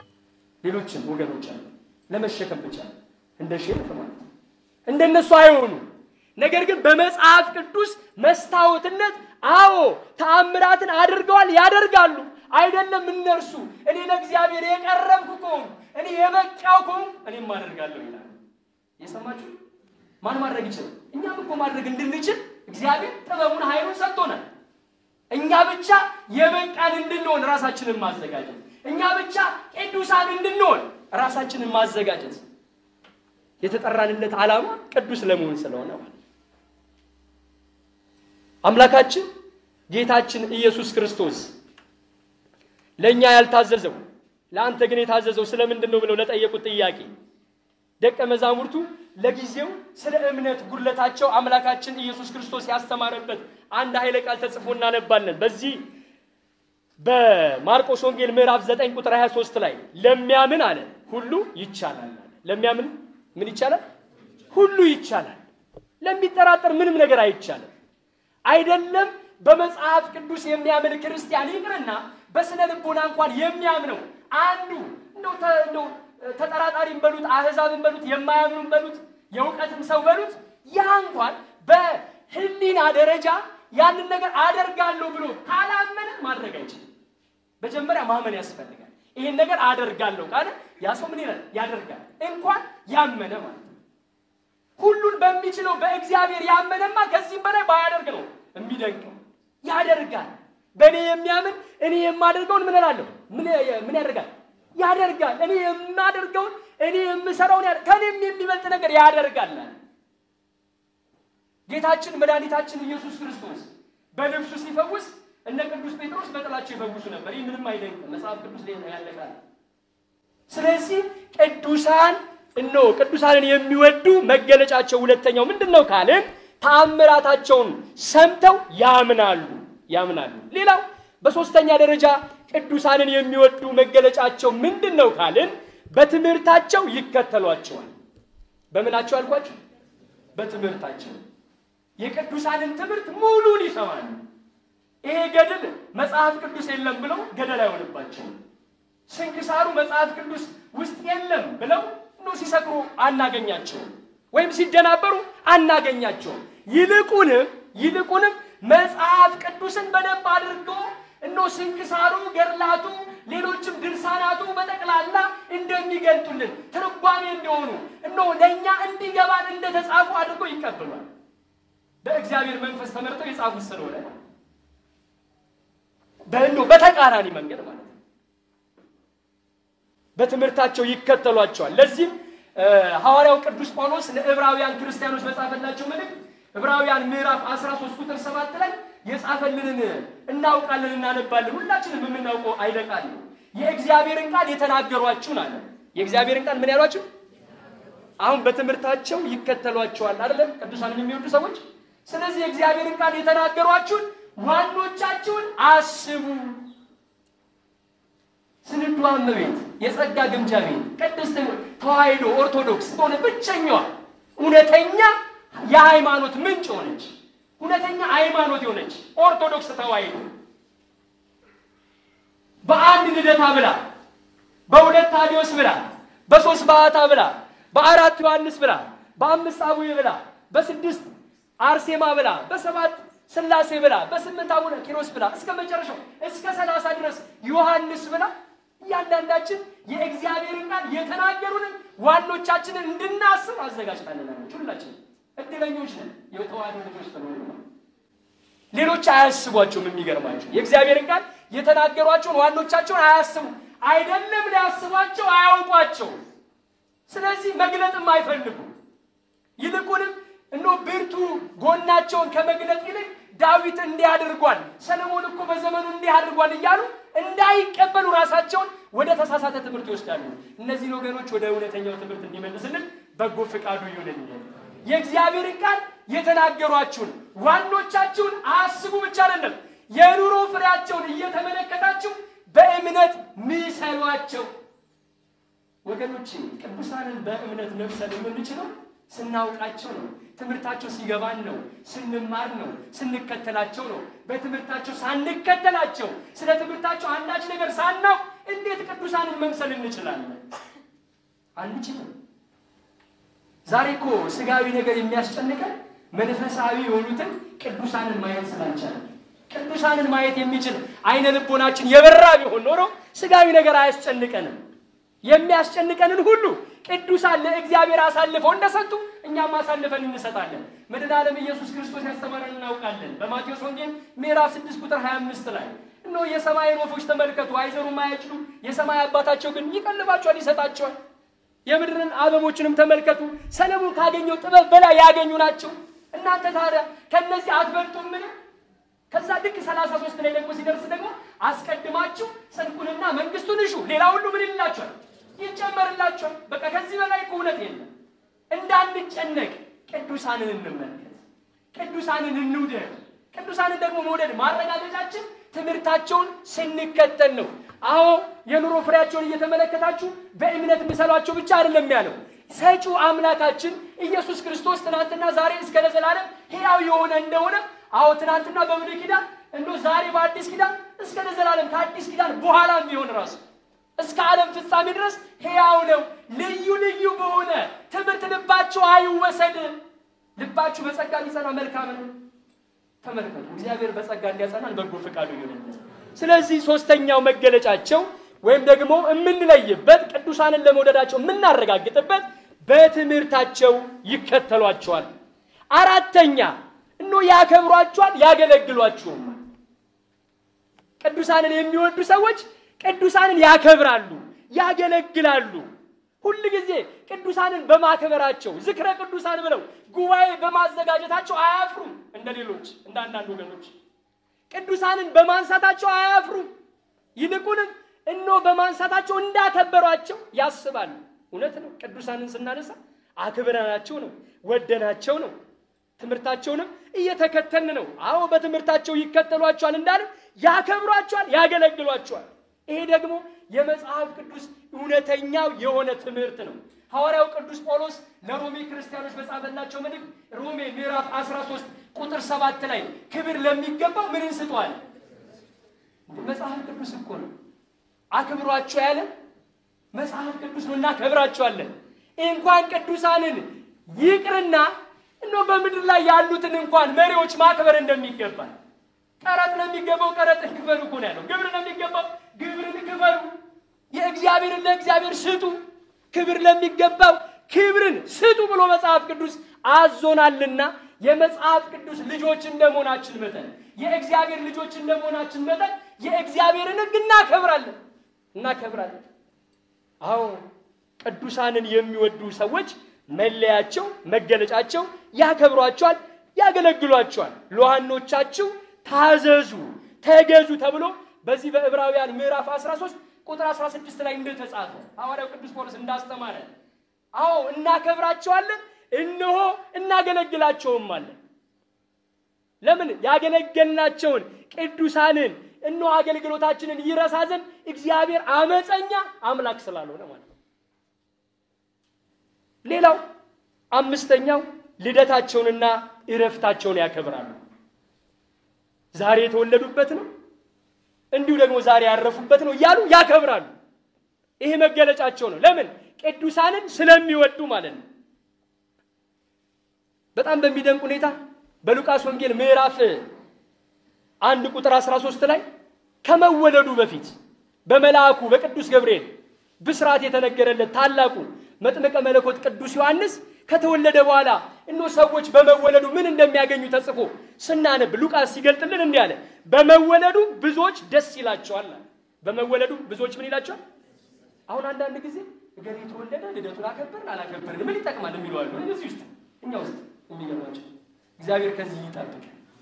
ሌሎችም ወገኖች አሉ። ለመሸከም ብቻ እንደ ሼፍ ማለት ነው። እንደነሱ አይሆኑ። ነገር ግን በመጽሐፍ ቅዱስ መስታወትነት አዎ ተአምራትን አድርገዋል፣ ያደርጋሉ። አይደለም እነርሱ እኔ ለእግዚአብሔር የቀረብኩ ከሆንኩ እኔ የበቃው ከሆንኩ እኔም አደርጋለሁ ይላል። የሰማችሁ ማን ማድረግ ይችላል? እኛም እኮ ማድረግ እንድንችል እግዚአብሔር ጥበቡን ኃይሉን ሰጥቶናል። እኛ ብቻ የበቃን እንድንሆን ራሳችንን ማዘጋጀት፣ እኛ ብቻ ቅዱሳን እንድንሆን ራሳችንን ማዘጋጀት። የተጠራንለት ዓላማ ቅዱስ ለመሆን ስለሆነ ማለት ነው። አምላካችን ጌታችን ኢየሱስ ክርስቶስ ለእኛ ያልታዘዘው ለአንተ ግን የታዘዘው ስለምንድን ነው ብለው ለጠየቁት ጥያቄ ደቀ መዛሙርቱ ለጊዜው ስለ እምነት ጉድለታቸው አምላካችን ኢየሱስ ክርስቶስ ያስተማረበት አንድ ኃይለ ቃል ተጽፎ እናነባለን። በዚህ በማርቆስ ወንጌል ምዕራፍ 9 ቁጥር 23 ላይ ለሚያምን አለ ሁሉ ይቻላል አለ። ለሚያምን ምን ይቻላል? ሁሉ ይቻላል። ለሚጠራጠር ምንም ነገር አይቻልም። አይደለም በመጽሐፍ ቅዱስ የሚያምን ክርስቲያን ይቅርና በስነ ልቦና እንኳን የሚያምነው አንዱ እንደው ተ- እንደው ተጠራጣሪም በሉት አህዛብን በሉት የማያምኑም በሉት የእውቀትም ሰው በሉት ያ እንኳን በህሊና ደረጃ ያንን ነገር አደርጋለሁ ብሎ ካላመነ ማድረግ አይችልም። መጀመሪያ ማመን ያስፈልጋል። ይሄን ነገር አደርጋለሁ ካለ ያ ሰው ምን ይላል? ያደርጋል። እንኳን ያመነ ማለት ነው። ሁሉን በሚችለው በእግዚአብሔር ያመነማ ከዚህም በላይ ባያደርግ ነው የሚደንቀው። ያደርጋል። በእኔ የሚያምን እኔ የማደርገውን ምን እላለሁ? ምን ምን ያደርጋል? ያደርጋል። እኔ የማደርገውን እኔ የምሰራውን ያደ- ከእኔም የሚበልጥ ነገር ያደርጋል አለ። ጌታችን መድኃኒታችን ኢየሱስ ክርስቶስ በልብሱ ሲፈውስ እነ ቅዱስ ጴጥሮስ በጥላቸው ይፈውሱ ነበር። ይህ ምንም አይደንቅም። መጽሐፍ ቅዱስ ላይ ነው ያለ ቃል። ስለዚህ ቅዱሳን እኖ ቅዱሳንን የሚወዱ መገለጫቸው ሁለተኛው ምንድን ነው ካልን ተአምራታቸውን ሰምተው ያምናሉ ያምናሉ። ሌላው በሶስተኛ ደረጃ ቅዱሳንን የሚወዱ መገለጫቸው ምንድን ነው ካልን በትምህርታቸው ይከተሏቸዋል። በምናቸው አልኳቸው? በትምህርታቸው የቅዱሳንን ትምህርት ሙሉን ይሰማሉ። ይሄ ገድል መጽሐፍ ቅዱስ የለም ብለው ገደል አይሆንባቸውም። ስንክሳሩ መጽሐፍ ቅዱስ ውስጥ የለም ብለው እኖ ሲሰክሩ አናገኛቸውም፣ ወይም ሲደናበሩ አናገኛቸውም። ይልቁንም ይልቁንም መጽሐፍ ቅዱስን በደንብ አድርጎ እኖ ስንክሳሩ፣ ገድላቱ፣ ሌሎችም ድርሳናቱ በጠቅላላ እንደሚገልጡልን ትርጓሜ እንደሆኑ እኖ ለእኛ እንዲገባን እንደተጻፉ አድርጎ ይቀበሏል። በእግዚአብሔር መንፈስ ተመርጠው የጻፉት ስለሆነ በእንዶ በተቃራኒ መንገድ ማለት ነው። በትምህርታቸው ይከተሏቸዋል። ለዚህም ሐዋርያው ቅዱስ ጳውሎስ ለዕብራውያን ክርስቲያኖች በጻፈላቸው መልእክት ዕብራውያን ምዕራፍ 13 ቁጥር 7 ላይ የጻፈልንን እናውቃለን፣ እናነባለን። ሁላችንም የምናውቀው አይለቃል የእግዚአብሔርን ቃል የተናገሯችሁን አለ። የእግዚአብሔርን ቃል ምን ያሏችሁ? አሁን በትምህርታቸው ይከተሏቸዋል አይደለም? ቅዱሳንን የሚወዱ ሰዎች። ስለዚህ የእግዚአብሔርን ቃል የተናገሯችሁን ዋኖቻችሁን አስቡ። ስንዱ እመቤት የጸጋ ግምጃ ቤት ቅድስት ተዋሕዶ ኦርቶዶክስ በሆነ ብቸኛዋ እውነተኛ የሃይማኖት ምንጭ ሆነች። እውነተኛ ሃይማኖት የሆነች ኦርቶዶክስ ተዋሕዶ በአንድ ልደታ ብላ፣ በሁለት ታዲዮስ ብላ፣ በሶስት ባዕታ ብላ፣ በአራት ዮሐንስ ብላ፣ በአምስት አቡዬ ብላ፣ በስድስት አርሴማ ብላ፣ በሰባት ስላሴ ብላ፣ በስምንት አቡነ ኪሮስ ብላ፣ እስከ መጨረሻው እስከ ሰላሳ ድረስ ዮሐንስ ብላ እያንዳንዳችን የእግዚአብሔርን ቃል የተናገሩንን ዋኖቻችንን እንድናስብ አዘጋጅታለናለች። ሁላችን እድለኞች ነን፣ የተዋሕዶ ልጆች ስለሆኑ ነው። ሌሎች አያስቧቸውም። የሚገርማቸው የእግዚአብሔርን ቃል የተናገሯቸውን ዋኖቻቸውን አያስቡ አይደለም ሊያስቧቸው አያውቋቸው። ስለዚህ መግለጥም አይፈልጉም። ይልቁንም እኖ ብርቱ ጎናቸውን ከመግለጥ ይልቅ ዳዊት እንዲህ አድርጓል፣ ሰለሞን እኮ በዘመኑ እንዲህ አድርጓል እያሉ እንዳይቀበሉ ራሳቸውን ወደ ተሳሳተ ትምህርት ይወስዳሉ። እነዚህን ወገኖች ወደ እውነተኛው ትምህርት እንዲመልስልን በጎ ፈቃዱ ይሁንልን። የእግዚአብሔርን ቃል የተናገሯችሁን ዋኖቻችሁን አስቡ ብቻ አይደለም፣ የኑሮ ፍሬያቸውን እየተመለከታችሁ በእምነት ምሰሏቸው። ወገኖች ቅዱሳንን በእምነት መምሰል የምንችለው ስናውቃቸው ነው። ትምህርታቸው ሲገባን ነው። ስንማር ነው። ስንከተላቸው ነው። በትምህርታቸው ሳንከተላቸው ስለ ትምህርታቸው አንዳች ነገር ሳናውቅ እንዴት ቅዱሳንን መምሰል እንችላለን? አንችልም። ዛሬ እኮ ስጋዊ ነገር የሚያስጨንቀን መንፈሳዊ የሆኑትን ቅዱሳንን ማየት ስላልቻለ ቅዱሳንን ማየት የሚችል አይነ ልቦናችን የበራ ቢሆን ኖሮ ስጋዊ ነገር አያስጨንቀንም። የሚያስጨንቀንን ሁሉ ቅዱሳን ለእግዚአብሔር አሳልፈው እንደሰጡ እኛም አሳልፈን እንሰጣለን። መድኃኔ ዓለም ኢየሱስ ክርስቶስ ያስተማረን እናውቃለን። በማቴዎስ ወንጌል ምዕራፍ 6 ቁጥር 25 ላይ እነሆ የሰማይን ወፎች ተመልከቱ፣ አይዘሩም፣ አያጭዱ፣ የሰማይ አባታቸው ግን ይቀልባቸዋል፣ ይሰጣቸዋል። የምድርን አበቦችንም ተመልከቱ። ሰለሞን ካገኘው ጥበብ በላይ ያገኙ ናቸው። እናንተ ታዲያ ከእነዚህ አትበልጡምን? ከዛ ልክ ሰላሳ ሶስት ላይ ደግሞ ሲደርስ ደግሞ አስቀድማችሁ ጽድቁንና መንግስቱን እሹ፣ ሌላ ሁሉ ምን ይላችኋል? ይጨመርላችኋል። በቃ ከዚህ በላይ እኮ እውነት የለም። እንዳንጨነቅ ቅዱሳንን እንመልከት፣ ቅዱሳንን እንውደድ። ቅዱሳንን ደግሞ መውደድ ማረጋገጫችን ትምህርታቸውን ስንከተል ነው። አዎ የኑሮ ፍሬያቸውን እየተመለከታችሁ በእምነት ምሰሏቸው ብቻ አይደለም ያለው። ሰጪው አምላካችን ኢየሱስ ክርስቶስ ትናንትና ዛሬ እስከ ለዘላለም ሕያው የሆነ እንደሆነ አዎ ትናንትና በብሉይ ኪዳን እንዶ ዛሬ በአዲስ ኪዳን እስከ ለዘላለም ከአዲስ ኪዳን በኋላም ቢሆን ራሱ እስከ ዓለም ፍጻሜ ድረስ ሕያው ነው። ልዩ ልዩ በሆነ ትምህርት ልባችሁ አይወሰድ። ልባችሁ በጸጋ ሊጸና መልካም ነው። ተመልከቱ፣ እግዚአብሔር በጸጋ እንዲያጸናን በጎ ፈቃዱ ይሁንልን። ስለዚህ ሶስተኛው መገለጫቸው ወይም ደግሞ የምንለይበት ቅዱሳንን ለመውደዳቸው የምናረጋግጥበት በትምህርታቸው ይከተሏቸዋል። አራተኛ እኖ ያከብሯቸዋል፣ ያገለግሏቸውም። ቅዱሳንን የሚወዱ ሰዎች ቅዱሳንን ያከብራሉ፣ ያገለግላሉ። ሁል ጊዜ ቅዱሳንን በማክበራቸው ዝክረ ቅዱሳን ብለው ጉባኤ በማዘጋጀታቸው አያፍሩም። እንደ ሌሎች እንደ አንዳንድ ወገኖች ቅዱሳንን በማንሳታቸው አያፍሩም። ይልቁንም እኖ በማንሳታቸው እንዳከበሯቸው ያስባሉ። እውነት ነው። ቅዱሳንን ስናነሳ አክብረናቸው ነው፣ ወደናቸው ነው። ትምህርታቸውንም እየተከተልን ነው። አዎ በትምህርታቸው ይከተሏቸዋል እንዳለም ያከብሯቸዋል፣ ያገለግሏቸዋል። ይሄ ደግሞ የመጽሐፍ ቅዱስ እውነተኛው የሆነ ትምህርት ነው። ሐዋርያው ቅዱስ ጳውሎስ ለሮሜ ክርስቲያኖች በጻፈላቸው መልእክት ሮሜ ምዕራፍ 13 ቁጥር ሰባት ላይ ክብር ለሚገባው ምን እንስጠዋል? መጽሐፍ ቅዱስ እኮ ነው። አክብሯቸው ያለ መጽሐፍ ቅዱስ ነው። እናከብራቸዋለን። እንኳን ቅዱሳንን ይቅርና እኖ በምድር ላይ ያሉትን እንኳን መሪዎች ማክበር እንደሚገባል ቀረጥ ለሚገባው ቀረጥን ክፈሉ እኮ ነው ያለው። ግብር ለሚገባው ግብርን ክፈሉ። የእግዚአብሔርን ለእግዚአብሔር ስጡ፣ ክብር ለሚገባው ክብርን ስጡ ብሎ መጽሐፍ ቅዱስ አዞናልና የመጽሐፍ ቅዱስ ልጆች እንደመሆናችን መጠን የእግዚአብሔር ልጆች እንደመሆናችን መጠን የእግዚአብሔርን ሕግ እናከብራለን እናከብራለን። አዎ ቅዱሳንን የሚወዱ ሰዎች መለያቸው፣ መገለጫቸው ያከብሯቸዋል፣ ያገለግሏቸዋል። ለዋኖቻችሁ ታዘዙ፣ ተገዙ ተብሎ በዚህ በዕብራውያን ምዕራፍ 13 ቁጥር 16 ላይ እንደተጻፈ ሐዋርያው ቅዱስ ጳውሎስ እንዳስተማረ፣ አዎ እናከብራቸዋለን፣ እነሆ እናገለግላቸውም አለን። ለምን ያገለገልናቸውን ቅዱሳንን እነሆ አገልግሎታችንን ይረሳ ዘንድ እግዚአብሔር አመፀኛ አምላክ ስላልሆነ ማለት ነው። ሌላው አምስተኛው ልደታቸውንና እረፍታቸውን ያከብራሉ። ዛሬ የተወለዱበት ነው፣ እንዲሁ ደግሞ ዛሬ ያረፉበት ነው እያሉ ያከብራሉ። ይሄ መገለጫቸው ነው። ለምን? ቅዱሳንን ስለሚወዱ ማለት ነው። በጣም በሚደንቅ ሁኔታ በሉቃስ ወንጌል ምዕራፍ አንድ ቁጥር 13 ላይ ከመወለዱ በፊት በመልአኩ በቅዱስ ገብርኤል ብስራት የተነገረለት ታላቁ መጥምቀ መለኮት ቅዱስ ዮሐንስ ከተወለደ በኋላ እኖ ሰዎች በመወለዱ ምን እንደሚያገኙ ተጽፎ ስናነብ ሉቃስ ሲገልጥልን እንዲህ አለ። በመወለዱ ብዙዎች ደስ ይላቸዋል። በመወለዱ ብዙዎች ምን ይላቸዋል? አሁን አንዳንድ ጊዜ እገሌ የተወለደ ልደቱን አከበርን አላከበርን ምን ይጠቅማል የሚሉ አሉ። እዚህ ውስጥ እኛ ውስጥ የሚገርማቸው እግዚአብሔር ከዚህ ይጠብቅ።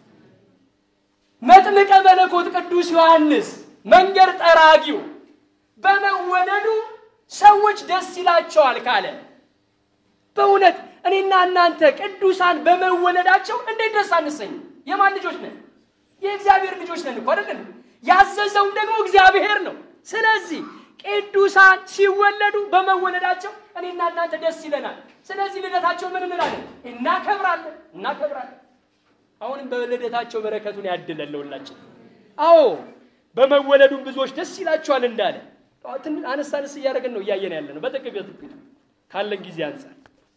መጥምቀ መለኮት ቅዱስ ዮሐንስ መንገድ ጠራጊው በመወለዱ ሰዎች ደስ ይላቸዋል ካለ በእውነት እኔና እናንተ ቅዱሳን በመወለዳቸው እንዴት ደስ አንሰኝ? የማን ልጆች ነን? የእግዚአብሔር ልጆች ነን እኮ አይደለን? ያዘዘውም ደግሞ እግዚአብሔር ነው። ስለዚህ ቅዱሳን ሲወለዱ በመወለዳቸው እኔና እናንተ ደስ ይለናል። ስለዚህ ልደታቸው ምን እንላለን? እናከብራለን፣ እናከብራለን። አሁንም በልደታቸው በረከቱን ያድለን ለሁላችን። አዎ በመወለዱም ብዙዎች ደስ ይላቸዋል እንዳለ አነስ አነስ እያደረግን ነው እያየን ያለ ነው በጥቂት በጥቂቱ ካለን ጊዜ አንጻር።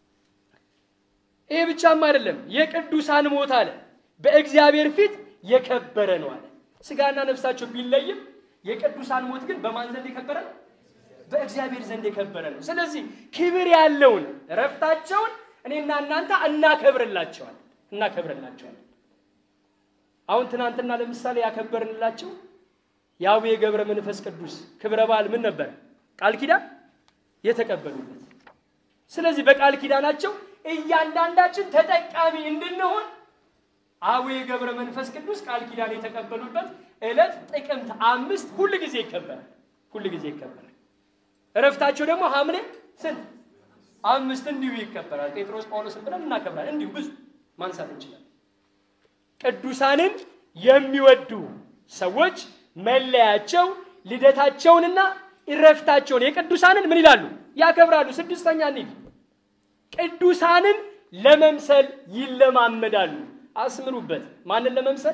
ይህ ብቻም አይደለም፣ የቅዱሳን ሞት አለ በእግዚአብሔር ፊት የከበረ ነው አለ። ስጋና ነፍሳቸው ቢለይም የቅዱሳን ሞት ግን በማን ዘንድ የከበረ ነው? በእግዚአብሔር ዘንድ የከበረ ነው። ስለዚህ ክብር ያለውን እረፍታቸውን እኔና እናንተ እናከብርላቸዋል እናከብርላቸዋል። አሁን ትናንትና ለምሳሌ ያከበርንላቸው የአቡነ ገብረ መንፈስ ቅዱስ ክብረ በዓል ምን ነበረ? ቃል ኪዳን የተቀበሉበት ስለዚህ በቃል ኪዳናቸው እያንዳንዳችን ተጠቃሚ እንድንሆን አቡነ ገብረ መንፈስ ቅዱስ ቃል ኪዳን የተቀበሉበት ዕለት ጥቅምት አምስት ሁል ጊዜ ይከበራል። ሁል ጊዜ ይከበራል። እረፍታቸው ደግሞ ሐምሌ ስንት አምስት እንዲሁ ይከበራል። ጴጥሮስ ጳውሎስን ብለን እናከብራለን። እንዲሁ ብዙ ማንሳት እንችላለን። ቅዱሳንን የሚወዱ ሰዎች መለያቸው ልደታቸውንና እረፍታቸውን የቅዱሳንን ምን ይላሉ? ያከብራሉ። ስድስተኛ እንሂድ። ቅዱሳንን ለመምሰል ይለማመዳሉ። አስምሩበት። ማንን ለመምሰል?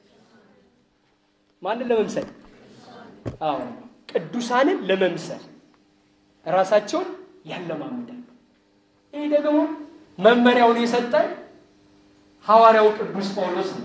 ማንን ለመምሰል? አዎ ቅዱሳንን ለመምሰል ራሳቸውን ያለማምዳሉ። ይህ ደግሞ መመሪያውን የሰጠን ሐዋርያው ቅዱስ ጳውሎስ ነው።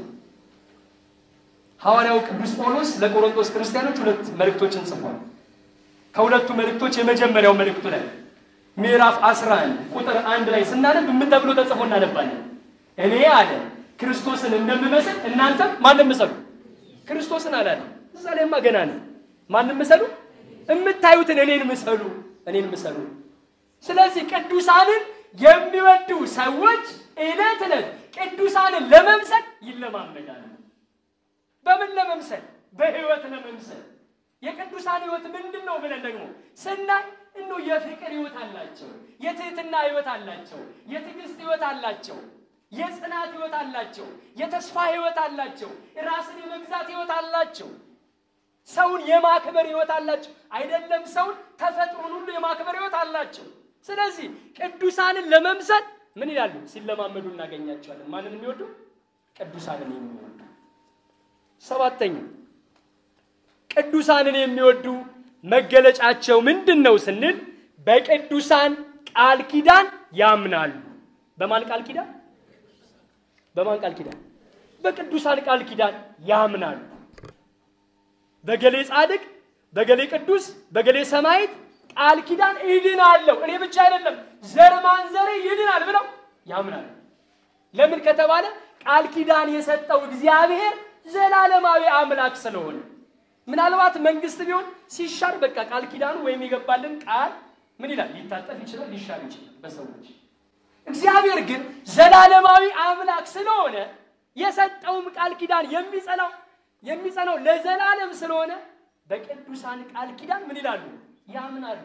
ሐዋርያው ቅዱስ ጳውሎስ ለቆሮንቶስ ክርስቲያኖች ሁለት መልእክቶችን ጽፏል። ከሁለቱ መልእክቶች የመጀመሪያው መልእክቱ ላይ ምዕራፍ 11 ቁጥር አንድ ላይ ስናነብ ምን ተብሎ ተጽፎ እናነባለን? እኔ አለ ክርስቶስን እንደምመስል እናንተም ማንም ምሰሉ። ክርስቶስን አላለ። እዛ ላይማ ገና ነው። ማንም ምሰሉ፣ የምታዩትን እኔን ምሰሉ፣ እኔን ምሰሉ። ስለዚህ ቅዱሳንን የሚወዱ ሰዎች ዕለት ዕለት ቅዱሳንን ለመምሰል ይለማመዳሉ። በምን ለመምሰል? በሕይወት ለመምሰል። የቅዱሳን ሕይወት ምንድን ነው ብለን ደግሞ ስናይ እኖ የፍቅር ሕይወት አላቸው፣ የትህትና ሕይወት አላቸው፣ የትዕግስት ሕይወት አላቸው፣ የጽናት ሕይወት አላቸው፣ የተስፋ ሕይወት አላቸው፣ ራስን የመግዛት ሕይወት አላቸው፣ ሰውን የማክበር ሕይወት አላቸው። አይደለም ሰውን ተፈጥሮን ሁሉ የማክበር ሕይወት አላቸው። ስለዚህ ቅዱሳንን ለመምሰል ምን ይላሉ? ሲለማመዱ እናገኛቸዋለን። ማንን የሚወዱ? ቅዱሳንን የሚወዱ። ሰባተኛ ቅዱሳንን የሚወዱ መገለጫቸው ምንድን ነው ስንል በቅዱሳን ቃል ኪዳን ያምናሉ። በማን ቃል ኪዳን? በማን ቃል ኪዳን? በቅዱሳን ቃል ኪዳን ያምናሉ። በገሌ ጻድቅ፣ በገሌ ቅዱስ፣ በገሌ ሰማዕት ቃል ኪዳን እድናለሁ እኔ ብቻ አይደለም ዘር ማንዘሬ ይድናል ብለው ያምናሉ። ለምን ከተባለ ቃል ኪዳን የሰጠው እግዚአብሔር ዘላለማዊ አምላክ ስለሆነ ምናልባት መንግስት ቢሆን ሲሻር በቃ ቃል ኪዳኑ ወይም የገባልን ቃል ምን ይላል? ሊታጠፍ ይችላል፣ ሊሻር ይችላል በሰዎች። እግዚአብሔር ግን ዘላለማዊ አምላክ ስለሆነ የሰጠውም ቃል ኪዳን የሚጸናው የሚጸናው ለዘላለም ስለሆነ በቅዱሳን ቃል ኪዳን ምን ይላሉ? ያምናሉ።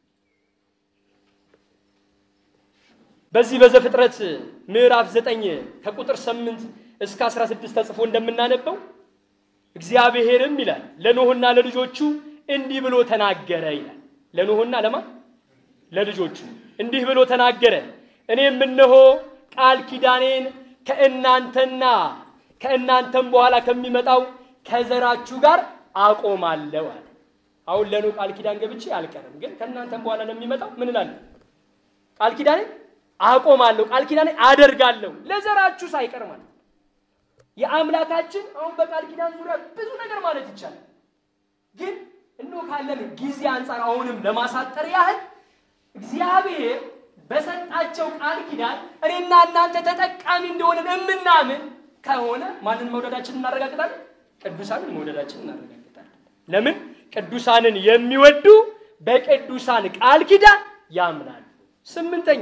በዚህ በዘፍጥረት ምዕራፍ ዘጠኝ ከቁጥር ስምንት እስከ አስራ ስድስት ተጽፎ እንደምናነበው እግዚአብሔርም ይላል ለኖህና ለልጆቹ እንዲህ ብሎ ተናገረ ይላል። ለኖህና ለማ ለልጆቹ እንዲህ ብሎ ተናገረ። እኔም እነሆ ቃል ኪዳኔን ከእናንተና ከእናንተም በኋላ ከሚመጣው ከዘራችሁ ጋር አቆማለሁ አለ። አሁን ለኖህ ቃል ኪዳን ገብቼ አልቀርም፣ ግን ከእናንተም በኋላ ለሚመጣው ምን እላለሁ? ቃል ኪዳኔን አቆማለሁ፣ ቃል ኪዳኔን አደርጋለሁ ለዘራችሁ ሳይቀር ማለት ነው። የአምላካችን አሁን በቃል ኪዳን ዙሪያ ብዙ ነገር ማለት ይቻላል። ግን እንደው ካለን ጊዜ አንጻር አሁንም ለማሳጠር ያህል እግዚአብሔር በሰጣቸው ቃል ኪዳን እኔና እናንተ ተጠቃሚ እንደሆነን የምናምን ከሆነ ማንን መውደዳችንን እናረጋግጣለን? ቅዱሳንን መውደዳችንን እናረጋግጣለን። ለምን? ቅዱሳንን የሚወዱ በቅዱሳን ቃል ኪዳን ያምናሉ። ስምንተኛ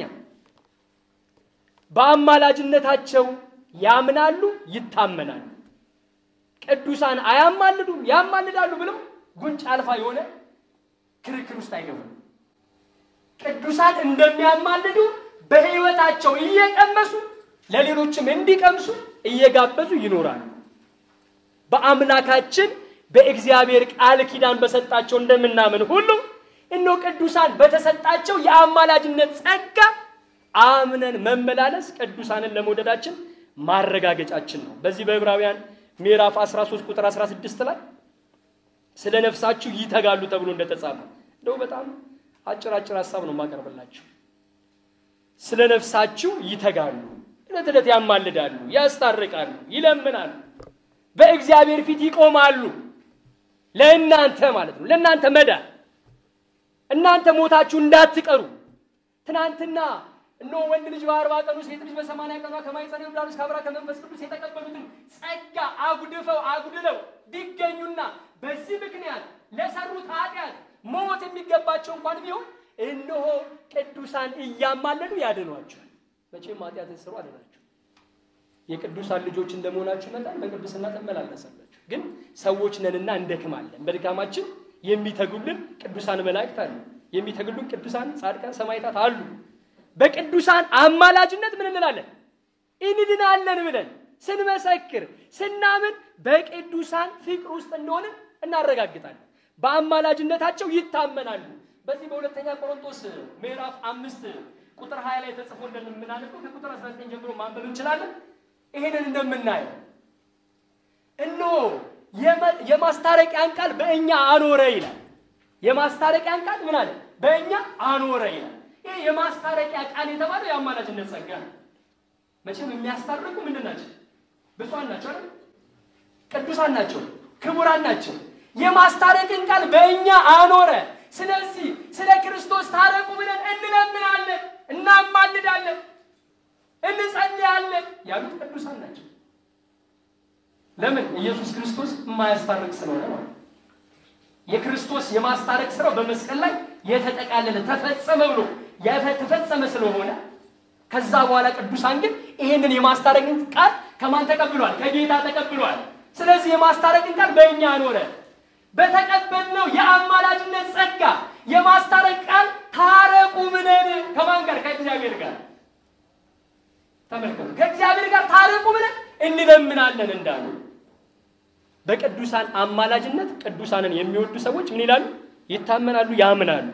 በአማላጅነታቸው ያምናሉ፣ ይታመናሉ። ቅዱሳን አያማልዱም፣ ያማልዳሉ ብለው ጉንጭ አልፋ የሆነ ክርክር ውስጥ አይገቡም። ቅዱሳን እንደሚያማልዱ በሕይወታቸው እየቀመሱ ለሌሎችም እንዲቀምሱ እየጋበዙ ይኖራሉ። በአምላካችን በእግዚአብሔር ቃል ኪዳን በሰጣቸው እንደምናምን ሁሉ እኖ ቅዱሳን በተሰጣቸው የአማላጅነት ጸጋ አምነን መመላለስ ቅዱሳንን ለመውደዳችን ማረጋገጫችን ነው። በዚህ በዕብራውያን ምዕራፍ 13 ቁጥር 16 ላይ ስለ ነፍሳችሁ ይተጋሉ ተብሎ እንደተጻፈ እንደው በጣም አጭር አጭር ሀሳብ ነው የማቀርብላችሁ። ስለ ነፍሳችሁ ይተጋሉ፣ ዕለት ዕለት ያማልዳሉ፣ ያስታርቃሉ፣ ይለምናሉ፣ በእግዚአብሔር ፊት ይቆማሉ። ለእናንተ ማለት ነው፣ ለእናንተ መዳን እናንተ ሞታችሁ እንዳትቀሩ ትናንትና እነሆ ወንድ ልጅ በአርባ ቀኑ ሴት ልጅ በሰማንያ ቀኗ ከማኅፀነ ዮርዳኖስ ከአብራ ከመንፈስ ቅዱስ የተቀበሉትን ጸጋ አጉድፈው አጉድለው ቢገኙና በዚህ ምክንያት ለሰሩት ኃጢአት ሞት የሚገባቸው እንኳን ቢሆን እነሆ ቅዱሳን እያማለዱ ያድኗቸዋል። መቼም ኃጢአት ስሩ አድናቸው። የቅዱሳን ልጆች እንደመሆናችሁ መጠን በቅድስና ትመላለሳላችሁ። ግን ሰዎች ነንና እንደክማለን። በድካማችን የሚተጉልን ቅዱሳን መላእክት አሉ። የሚተጉልን ቅዱሳን ጻድቃን ሰማዕታት አሉ። በቅዱሳን አማላጅነት ምን እንላለን? እንድናለን ብለን ስንመሰክር ስናምን በቅዱሳን ፍቅር ውስጥ እንደሆነ እናረጋግጣለን። በአማላጅነታቸው ይታመናሉ። በዚህ በሁለተኛ ቆሮንቶስ ምዕራፍ አምስት ቁጥር 20 ላይ ተጽፎ እንደምናነበው ከቁጥር 19 ጀምሮ ማንበብ እንችላለን። ይሄንን እንደምናየው እነሆ የማስታረቂያን ቃል በእኛ አኖረ ይላል። የማስታረቂያን ቃል ምን አለ? በእኛ አኖረ ይላል። ይሄ የማስታረቂያ ቃል የተባለው የአማላጅነት ጸጋ ነው። መቼም የሚያስታርቁ ምንድን ናቸው? ብፁዓን ናቸው አይደል? ቅዱሳን ናቸው፣ ክቡራን ናቸው። የማስታረቅን ቃል በእኛ አኖረ። ስለዚህ ስለ ክርስቶስ ታረቁ ብለን እንለምናለን፣ እናማልዳለን፣ እንጸልያለን ያሉት ቅዱሳን ናቸው። ለምን? ኢየሱስ ክርስቶስ የማያስታርቅ ስለሆነ ማለት የክርስቶስ የማስታረቅ ስራው በመስቀል ላይ የተጠቃለለ ተፈጸመ ብሎ የተፈጸመ ስለሆነ ከዛ በኋላ ቅዱሳን ግን ይሄንን የማስታረቅን ቃል ከማን ተቀብሏል? ከጌታ ተቀብሏል። ስለዚህ የማስታረቅን ቃል በእኛ አኖረ። በተቀበልነው የአማላጅነት ጸጋ የማስታረቅ ቃል ታረቁ ብለን ከማን ጋር? ከእግዚአብሔር ጋር። ተመልከቱ፣ ከእግዚአብሔር ጋር ታረቁ ብለን እንለምናለን እንዳሉ በቅዱሳን አማላጅነት ቅዱሳንን የሚወዱ ሰዎች ምን ይላሉ? ይታመናሉ፣ ያምናሉ።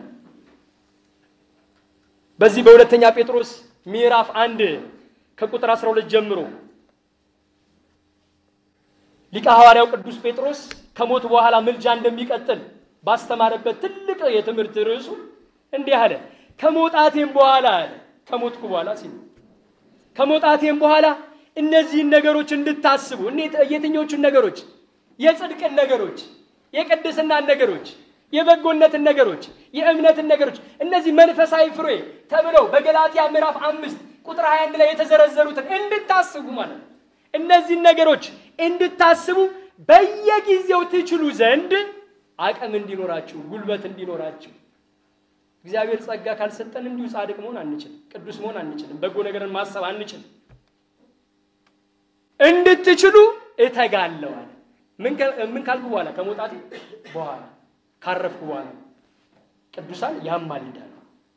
በዚህ በሁለተኛ ጴጥሮስ ምዕራፍ አንድ ከቁጥር 12 ጀምሮ ሊቀ ሐዋርያው ቅዱስ ጴጥሮስ ከሞት በኋላ ምልጃ እንደሚቀጥል ባስተማረበት ትልቅ የትምህርት ርዕሱ እንዲህ አለ። ከሞጣቴም በኋላ አለ ከሞትኩ በኋላ ሲል ከሞጣቴም በኋላ እነዚህን ነገሮች እንድታስቡ የትኞቹን ነገሮች? የጽድቅን ነገሮች፣ የቅድስናን ነገሮች፣ የበጎነትን ነገሮች፣ የእምነትን ነገሮች እነዚህ መንፈሳዊ ፍሬ ተብለው በገላትያ ምዕራፍ አምስት ቁጥር 21 ላይ የተዘረዘሩትን እንድታስቡ ማለት ነው። እነዚህን ነገሮች እንድታስቡ በየጊዜው ትችሉ ዘንድ አቅም እንዲኖራችሁ፣ ጉልበት እንዲኖራችሁ እግዚአብሔር ጸጋ ካልሰጠን እንዲሁ ጻድቅ መሆን አንችልም፣ ቅዱስ መሆን አንችልም፣ በጎ ነገርን ማሰብ አንችልም። እንድትችሉ እተጋለዋል። ምን ካልኩ በኋላ ከመውጣቴ በኋላ ካረፍኩ በኋላ ቅዱሳን ያማልዳሉ።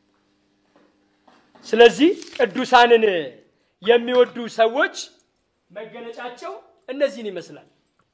ስለዚህ ቅዱሳንን የሚወዱ ሰዎች መገለጫቸው እነዚህን ይመስላል።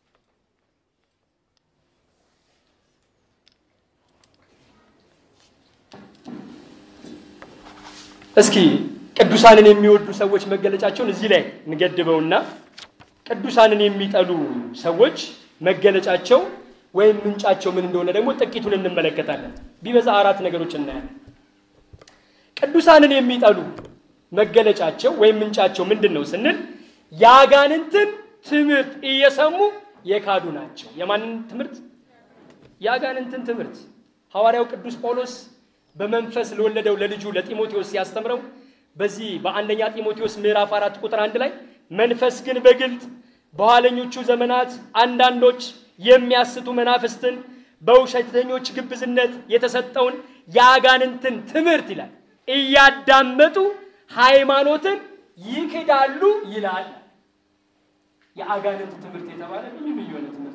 እስኪ ቅዱሳንን የሚወዱ ሰዎች መገለጫቸውን እዚህ ላይ እንገድበውና ቅዱሳንን የሚጠሉ ሰዎች መገለጫቸው ወይም ምንጫቸው ምን እንደሆነ ደግሞ ጥቂቱን እንመለከታለን። ቢበዛ አራት ነገሮች እናያለን። ቅዱሳንን የሚጠሉ መገለጫቸው ወይም ምንጫቸው ምንድን ነው ስንል የአጋንንትን ትምህርት እየሰሙ የካዱ ናቸው። የማንን ትምህርት? የአጋንንትን ትምህርት። ሐዋርያው ቅዱስ ጳውሎስ በመንፈስ ለወለደው ለልጁ ለጢሞቴዎስ ሲያስተምረው በዚህ በአንደኛ ጢሞቴዎስ ምዕራፍ አራት ቁጥር አንድ ላይ መንፈስ ግን በግልጥ በኋለኞቹ ዘመናት አንዳንዶች የሚያስቱ መናፍስትን በውሸተኞች ግብዝነት የተሰጠውን የአጋንንትን ትምህርት ይላል እያዳመጡ ሃይማኖትን ይክዳሉ ይላል። የአጋንንት ትምህርት የተባለ ልዩ ልዩ የሆነ ትምህርት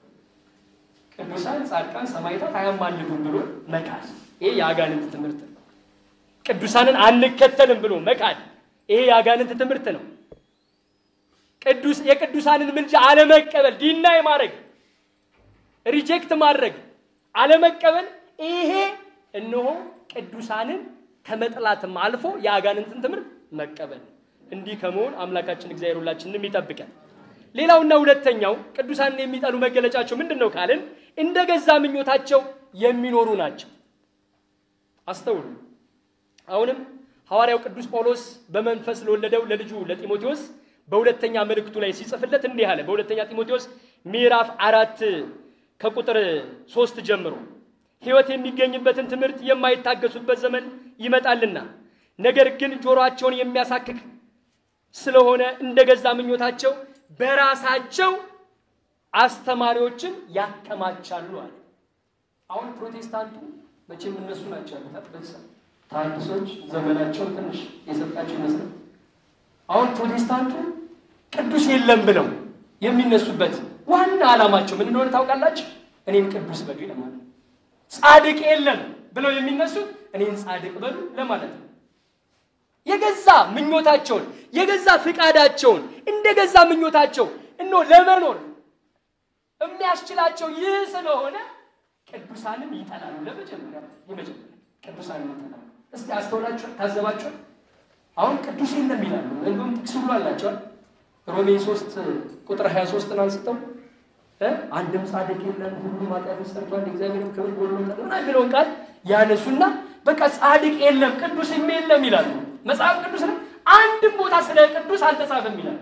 ቅዱሳን፣ ጻድቃን፣ ሰማዕታት አያማልዱም ብሎ መካድ፣ ይሄ የአጋንንት ትምህርት ነው። ቅዱሳንን አንከተልም ብሎ መካድ፣ ይሄ የአጋንንት ትምህርት ነው። ቅዱስ የቅዱሳንን ምልጃ አለመቀበል፣ ዲናይ ማድረግ፣ ሪጀክት ማድረግ፣ አለመቀበል፣ ይሄ እነሆ ቅዱሳንን ከመጥላትም አልፎ የአጋንንትን ትምህርት መቀበል። እንዲህ ከመሆን አምላካችን እግዚአብሔር ሁላችንንም ይጠብቀን። ሌላውና ሁለተኛው ቅዱሳንን የሚጠሉ መገለጫቸው ምንድን ነው ካልን እንደ ገዛ ምኞታቸው የሚኖሩ ናቸው። አስተውሉ። አሁንም ሐዋርያው ቅዱስ ጳውሎስ በመንፈስ ለወለደው ለልጁ ለጢሞቴዎስ በሁለተኛ መልእክቱ ላይ ሲጽፍለት እንዲህ አለ። በሁለተኛ ጢሞቴዎስ ምዕራፍ አራት ከቁጥር ሶስት ጀምሮ ሕይወት የሚገኝበትን ትምህርት የማይታገሱበት ዘመን ይመጣልና ነገር ግን ጆሮአቸውን የሚያሳክክ ስለሆነ እንደ ገዛ ምኞታቸው በራሳቸው አስተማሪዎችን ያከማቻሉ አለ። አሁን ፕሮቴስታንቱ መቼም እነሱ ናቸው ያሉት በዛ ተሐድሶች ዘመናቸው ትንሽ የሰጣቸው ይመስላል። አሁን ፕሮቴስታንቱ ቅዱስ የለም ብለው የሚነሱበት ዋና ዓላማቸው ምን እንደሆነ ታውቃላችሁ? እኔን ቅዱስ በሉ ለማለት ነው። ጻድቅ የለም ብለው የሚነሱት እኔን ጻድቅ በሉ ለማለት ነው። የገዛ ምኞታቸውን የገዛ ፍቃዳቸውን እንደ ገዛ ምኞታቸው እኖ ለመኖር የሚያስችላቸው ይህ ስለሆነ ቅዱሳንን ይጠላሉ። ለመጀመሪያ የመጀመሪያ ቅዱሳንን ይጠላሉ። እስቲ አስተውላችኋል? ታዘባችኋል? አሁን ቅዱስ የለም ይላሉ። እንዲሁም ጥቅስ ሁሉ አላቸዋል። ሮሜ ሶስት ቁጥር ሀያ ሶስትን አንስተው አንድም ጻድቅ የለም ሁሉም ኃጢአትን ሰርቷል እግዚአብሔርም ክብር ጎድሎታል ምናምን የሚለውን ቃል ያነሱና በቃ ጻድቅ የለም ቅዱስም የለም ይላሉ። መጽሐፍ ቅዱስ ነው አንድም ቦታ ስለ ቅዱስ አልተጻፈም ይላል።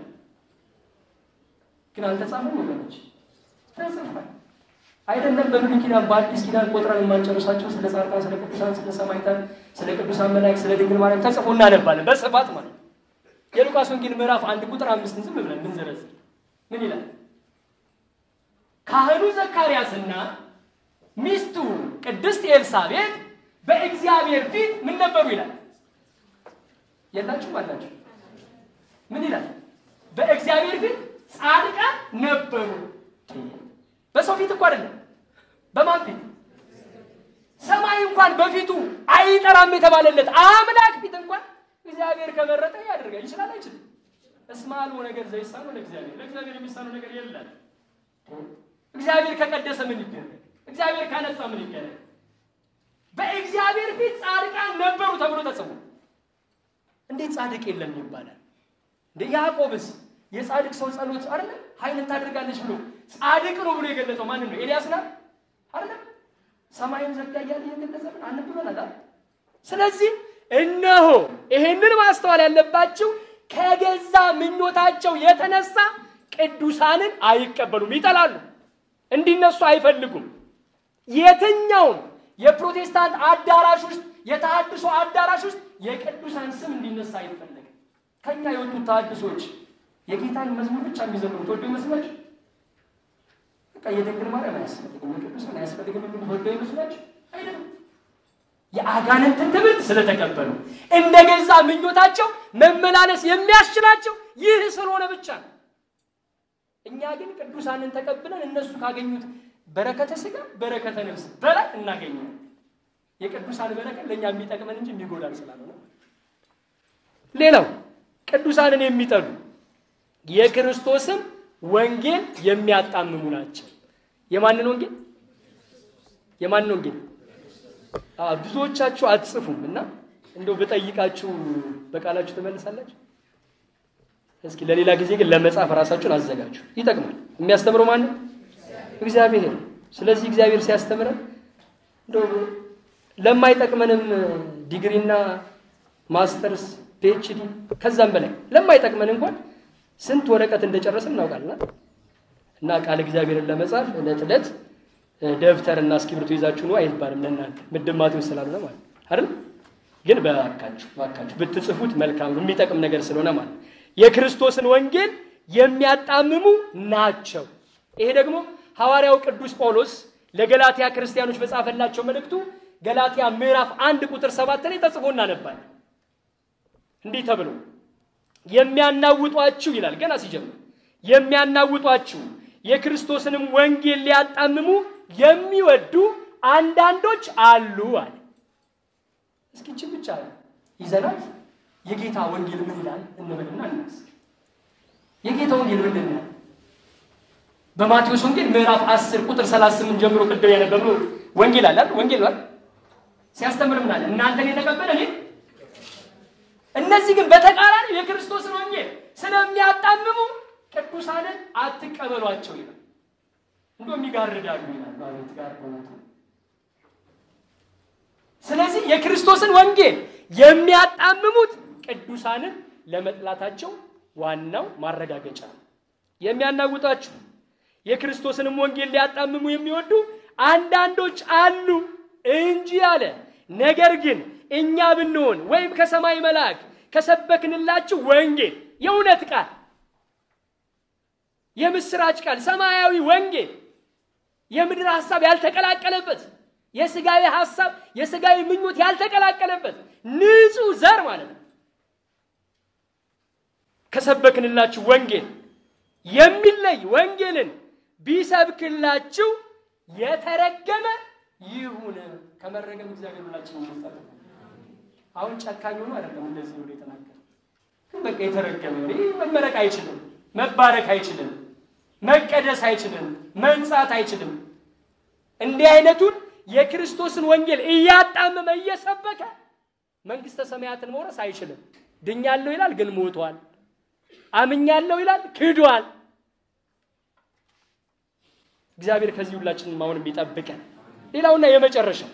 ግን አልተጻፈም ወገኖች፣ ተጽፏል። አይደለም በብሉይ ኪዳን በአዲስ ኪዳን ቆጥረን የማንጨርሳቸው ስለ ጻድቃን፣ ስለ ቅዱሳን፣ ስለ ሰማዕታት፣ ስለ ቅዱሳን መላእክት፣ ስለ ድንግል ማርያም ተጽፎ እናነባለን በስፋት ማለት ነው። የሉቃስ ወንጌል ምዕራፍ አንድ ቁጥር አምስትን ዝም ብለን ብንዘረዝር ምን ይላል? ካህኑ ዘካርያስና ሚስቱ ቅድስት ኤልሳቤጥ በእግዚአብሔር ፊት ምን ነበሩ ይላል። የላችሁም አላችሁ? ምን ይላል? በእግዚአብሔር ፊት ጻድቃን ነበሩ። በሰው ፊት እኮ አይደለም። በማን ፊት? ሰማይ እንኳን በፊቱ አይጠራም የተባለለት አምላክ ፊት እንኳን እግዚአብሔር ከመረጠ ያደርጋል። ይችላል አይችልም? እስመ አልቦ ነገር ዘይሳነው ለእግዚአብሔር፣ ለእግዚአብሔር የሚሳነው ነገር የለም። እግዚአብሔር ከቀደሰ ምን ይደረግ? እግዚአብሔር ካነጻ ምን ይደረግ? በእግዚአብሔር ፊት ጻድቃን ነበሩ ተብሎ ተጽፎ እንዴት ጻድቅ የለም ይባላል? እንደ ያዕቆብስ የጻድቅ ሰው ጸሎት አይደለ ኃይልን ታደርጋለች ብሎ ጻድቅ ነው ብሎ የገለጸው ማንን ነው? ኤልያስ ነው አይደለ? ሰማይን ዘጋ እያለ እየገለጸ ምን አንብበናል። ስለዚህ እነሆ ይሄንን ማስተዋል ያለባችሁ ከገዛ ምኞታቸው የተነሳ ቅዱሳንን አይቀበሉም፣ ይጠላሉ፣ እንዲነሱ አይፈልጉም። የትኛውም የፕሮቴስታንት አዳራሽ ውስጥ የተሐድሶ አዳራሽ ውስጥ የቅዱሳን ስም እንዲነሳ አይፈለግም። ከኛ የወጡት ተሐድሶች የጌታን መዝሙር ብቻ የሚዘምሩ ተወዶ ይመስላችሁ? በቃ የድንግል ማርያም አያስፈልግም፣ የቅዱሳን አያስፈልግም የሚሉ ተወዶ ይመስላችሁ? አይደለም። የአጋንንትን ትምህርት ስለተቀበሉ እንደ ገዛ ምኞታቸው መመላለስ የሚያስችላቸው ይህ ስለሆነ ብቻ ነው። እኛ ግን ቅዱሳንን ተቀብለን እነሱ ካገኙት በረከተ ሥጋ በረከተ ነፍስ በላይ እናገኛለን። የቅዱሳን በረከት ለእኛ የሚጠቅመን እንጂ የሚጎዳን ስላልሆነ። ሌላው ቅዱሳንን የሚጠሉ የክርስቶስን ወንጌል የሚያጣምሙ ናቸው። የማንን ወንጌል? የማንን ወንጌል? ብዙዎቻችሁ አትጽፉም እና እንደው ብጠይቃችሁ በቃላችሁ ትመልሳላችሁ። እስኪ ለሌላ ጊዜ ግን ለመጻፍ ራሳችሁን አዘጋጁ። ይጠቅማል። የሚያስተምረው ማን ነው? እግዚአብሔር። ስለዚህ እግዚአብሔር ሲያስተምረን እንደው ለማይጠቅመንም ዲግሪና ማስተርስ ፒኤችዲ ከዛም በላይ ለማይጠቅመን እንኳን ስንት ወረቀት እንደጨረስን እናውቃለን። እና ቃል እግዚአብሔርን ለመጻፍ ዕለት ዕለት ደብተርና እስክሪብቶ ይዛችሁ ነው አይባልም። ለእናንተ ምድብ ማቴዎስ ስላልሆነ ማለት አይደል? ግን በአካችሁ በአካችሁ ብትጽፉት መልካም ነው፣ የሚጠቅም ነገር ስለሆነ ማለት የክርስቶስን ወንጌል የሚያጣምሙ ናቸው። ይሄ ደግሞ ሐዋርያው ቅዱስ ጳውሎስ ለገላትያ ክርስቲያኖች በጻፈላቸው መልእክቱ ገላትያ ምዕራፍ አንድ ቁጥር ሰባት ላይ ተጽፎ እናነባለን። እንዲህ ተብሎ የሚያናውጧችሁ ይላል። ገና ሲጀምር የሚያናውጧችሁ የክርስቶስንም ወንጌል ሊያጣምሙ የሚወዱ አንዳንዶች አሉ አለ። እስኪ ይህችን ብቻ ይዘናት የጌታ ወንጌል ምን ይላል እንበልና እናስ የጌታ ወንጌል ምንድን ነው? በማቴዎስ ወንጌል ምዕራፍ 10 ቁጥር 38 ጀምሮ ቅድም ያነበብነው ወንጌል አለ አይደል? ወንጌል ማለት ሲያስተምር ምን አለ? እናንተን የተቀበለ እኔ እነዚህ ግን በተቃራኒ የክርስቶስን ወንጌል ስለሚያጣምሙ ቅዱሳንን አትቀበሏቸው ይላል። እንደውም ይጋርዳሉ ይላል። አቤት ጋር ስለዚህ የክርስቶስን ወንጌል የሚያጣምሙት ቅዱሳንን ለመጥላታቸው ዋናው ማረጋገጫ ነው። የሚያናውጣችሁ የክርስቶስንም ወንጌል ሊያጣምሙ የሚወዱ አንዳንዶች አሉ እንጂ አለ። ነገር ግን እኛ ብንሆን ወይም ከሰማይ መልአክ ከሰበክንላችሁ ወንጌል የእውነት ቃል የምስራች ቃል ሰማያዊ ወንጌል የምድር ሐሳብ ያልተቀላቀለበት የስጋዊ ሐሳብ የስጋዊ ምኞት ያልተቀላቀለበት ንጹሕ ዘር ማለት ነው። ከሰበክንላችሁ ወንጌል የሚለይ ወንጌልን ቢሰብክላችሁ የተረገመ ይሁን። ከመረገም እግዚአብሔር ሁላችን ይመስጠት። አሁን ጨካኝ ሆኖ አይደለም እንደዚህ ብሎ የተናገረ ግን በቃ የተረገመ ይህ መመረቅ አይችልም፣ መባረክ አይችልም፣ መቀደስ አይችልም፣ መንጻት አይችልም። እንዲህ አይነቱን የክርስቶስን ወንጌል እያጣመመ እየሰበከ መንግስተ ሰማያትን መውረስ አይችልም። ድኛለሁ ይላል ግን ሞቷል። አምኛለሁ ይላል ክዷል። እግዚአብሔር ከዚህ ሁላችንም አሁንም ይጠብቀን። ሌላውና የመጨረሻው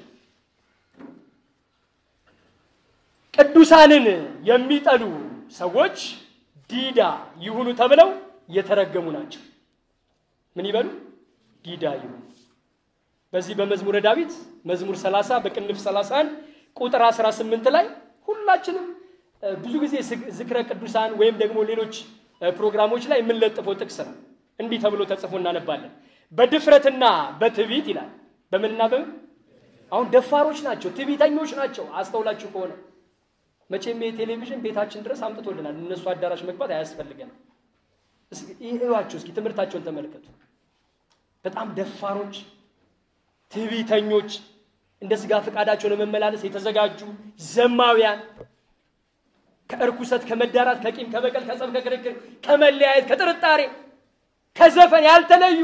ቅዱሳንን የሚጠሉ ሰዎች ዲዳ ይሁኑ ተብለው የተረገሙ ናቸው። ምን ይበሉ? ዲዳ ይሁኑ። በዚህ በመዝሙረ ዳዊት መዝሙር 30 በቅንፍ 31 ቁጥር 18 ላይ ሁላችንም ብዙ ጊዜ ዝክረ ቅዱሳን ወይም ደግሞ ሌሎች ፕሮግራሞች ላይ የምንለጥፈው ጥቅስ ነው። እንዲህ ተብሎ ተጽፎ እናነባለን። በድፍረትና በትዕቢት ይላል። በምንና በምን? አሁን ደፋሮች ናቸው፣ ትዕቢተኞች ናቸው። አስተውላችሁ ከሆነ መቼም የቴሌቪዥን ቤታችን ድረስ አምጥቶልናል። እነሱ አዳራሽ መግባት አያስፈልገንም። እዩዋቸው እስኪ ትምህርታቸውን ተመልከቱ። በጣም ደፋሮች፣ ትዕቢተኞች፣ እንደ ስጋ ፈቃዳቸው ለመመላለስ የተዘጋጁ ዘማውያን ከእርኩሰት፣ ከመዳራት፣ ከቂም፣ ከበቀል፣ ከጸብ፣ ከክርክር፣ ከመለያየት፣ ከጥርጣሬ፣ ከዘፈን ያልተለዩ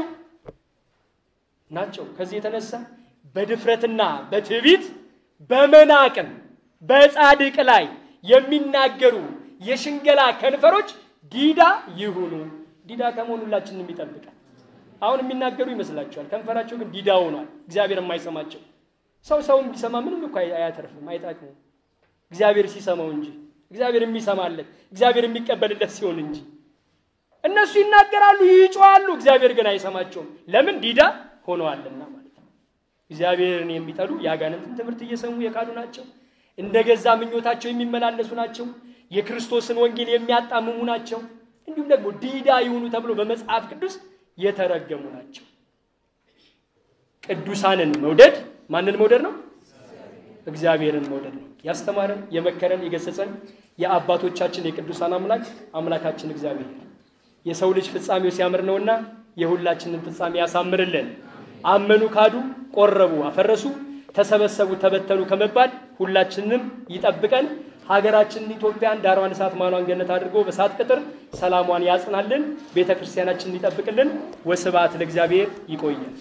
ናቸው። ከዚህ የተነሳ በድፍረትና በትዕቢት በመናቅም በጻድቅ ላይ የሚናገሩ የሽንገላ ከንፈሮች ዲዳ ይሁኑ። ዲዳ ከመሆኑ ሁላችንም ይጠብቃል። አሁን የሚናገሩ ይመስላችኋል፣ ከንፈራቸው ግን ዲዳ ሆኗል። እግዚአብሔር የማይሰማቸው ሰው ሰውን ቢሰማ ምንም እኮ አያተርፍም፣ አይጠቅምም። እግዚአብሔር ሲሰማው እንጂ እግዚአብሔር የሚሰማለት እግዚአብሔር የሚቀበልለት ሲሆን እንጂ እነሱ ይናገራሉ፣ ይጮዋሉ፣ እግዚአብሔር ግን አይሰማቸውም። ለምን? ዲዳ ሆነዋልና ማለት ነው። እግዚአብሔርን የሚጠሉ የአጋንንትን ትምህርት እየሰሙ የካዱ ናቸው። እንደ ገዛ ምኞታቸው የሚመላለሱ ናቸው። የክርስቶስን ወንጌል የሚያጣምሙ ናቸው። እንዲሁም ደግሞ ዲዳ ይሁኑ ተብሎ በመጽሐፍ ቅዱስ የተረገሙ ናቸው። ቅዱሳንን መውደድ ማንን መውደድ ነው? እግዚአብሔርን መውደድ ነው። ያስተማረን፣ የመከረን፣ የገሰጸን የአባቶቻችን የቅዱሳን አምላክ አምላካችን እግዚአብሔር የሰው ልጅ ፍጻሜው ሲያምር ነውና የሁላችንን ፍጻሜ ያሳምርልን። አመኑ፣ ካዱ፣ ቆረቡ፣ አፈረሱ፣ ተሰበሰቡ፣ ተበተኑ ከመባል ሁላችንም ይጠብቀን። ሀገራችንን ኢትዮጵያን ዳሯን እሳት ማሏን ገነት አድርጎ በሳት ቅጥር ሰላሟን ያጽናልን። ቤተ ክርስቲያናችንን ይጠብቅልን። ወስብሐት ለእግዚአብሔር። ይቆያል።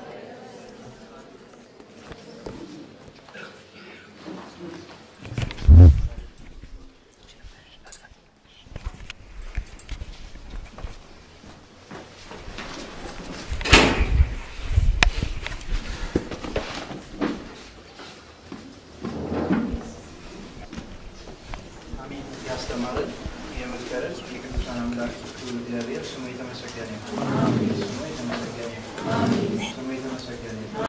ያስተማረን የመከረን የቅዱሳን አምላክ እግዚአብሔር ስሙ የተመሰገነ ይሁን። ስሙ የተመሰገነ ይሁን። ስሙ የተመሰገነ ይሁን።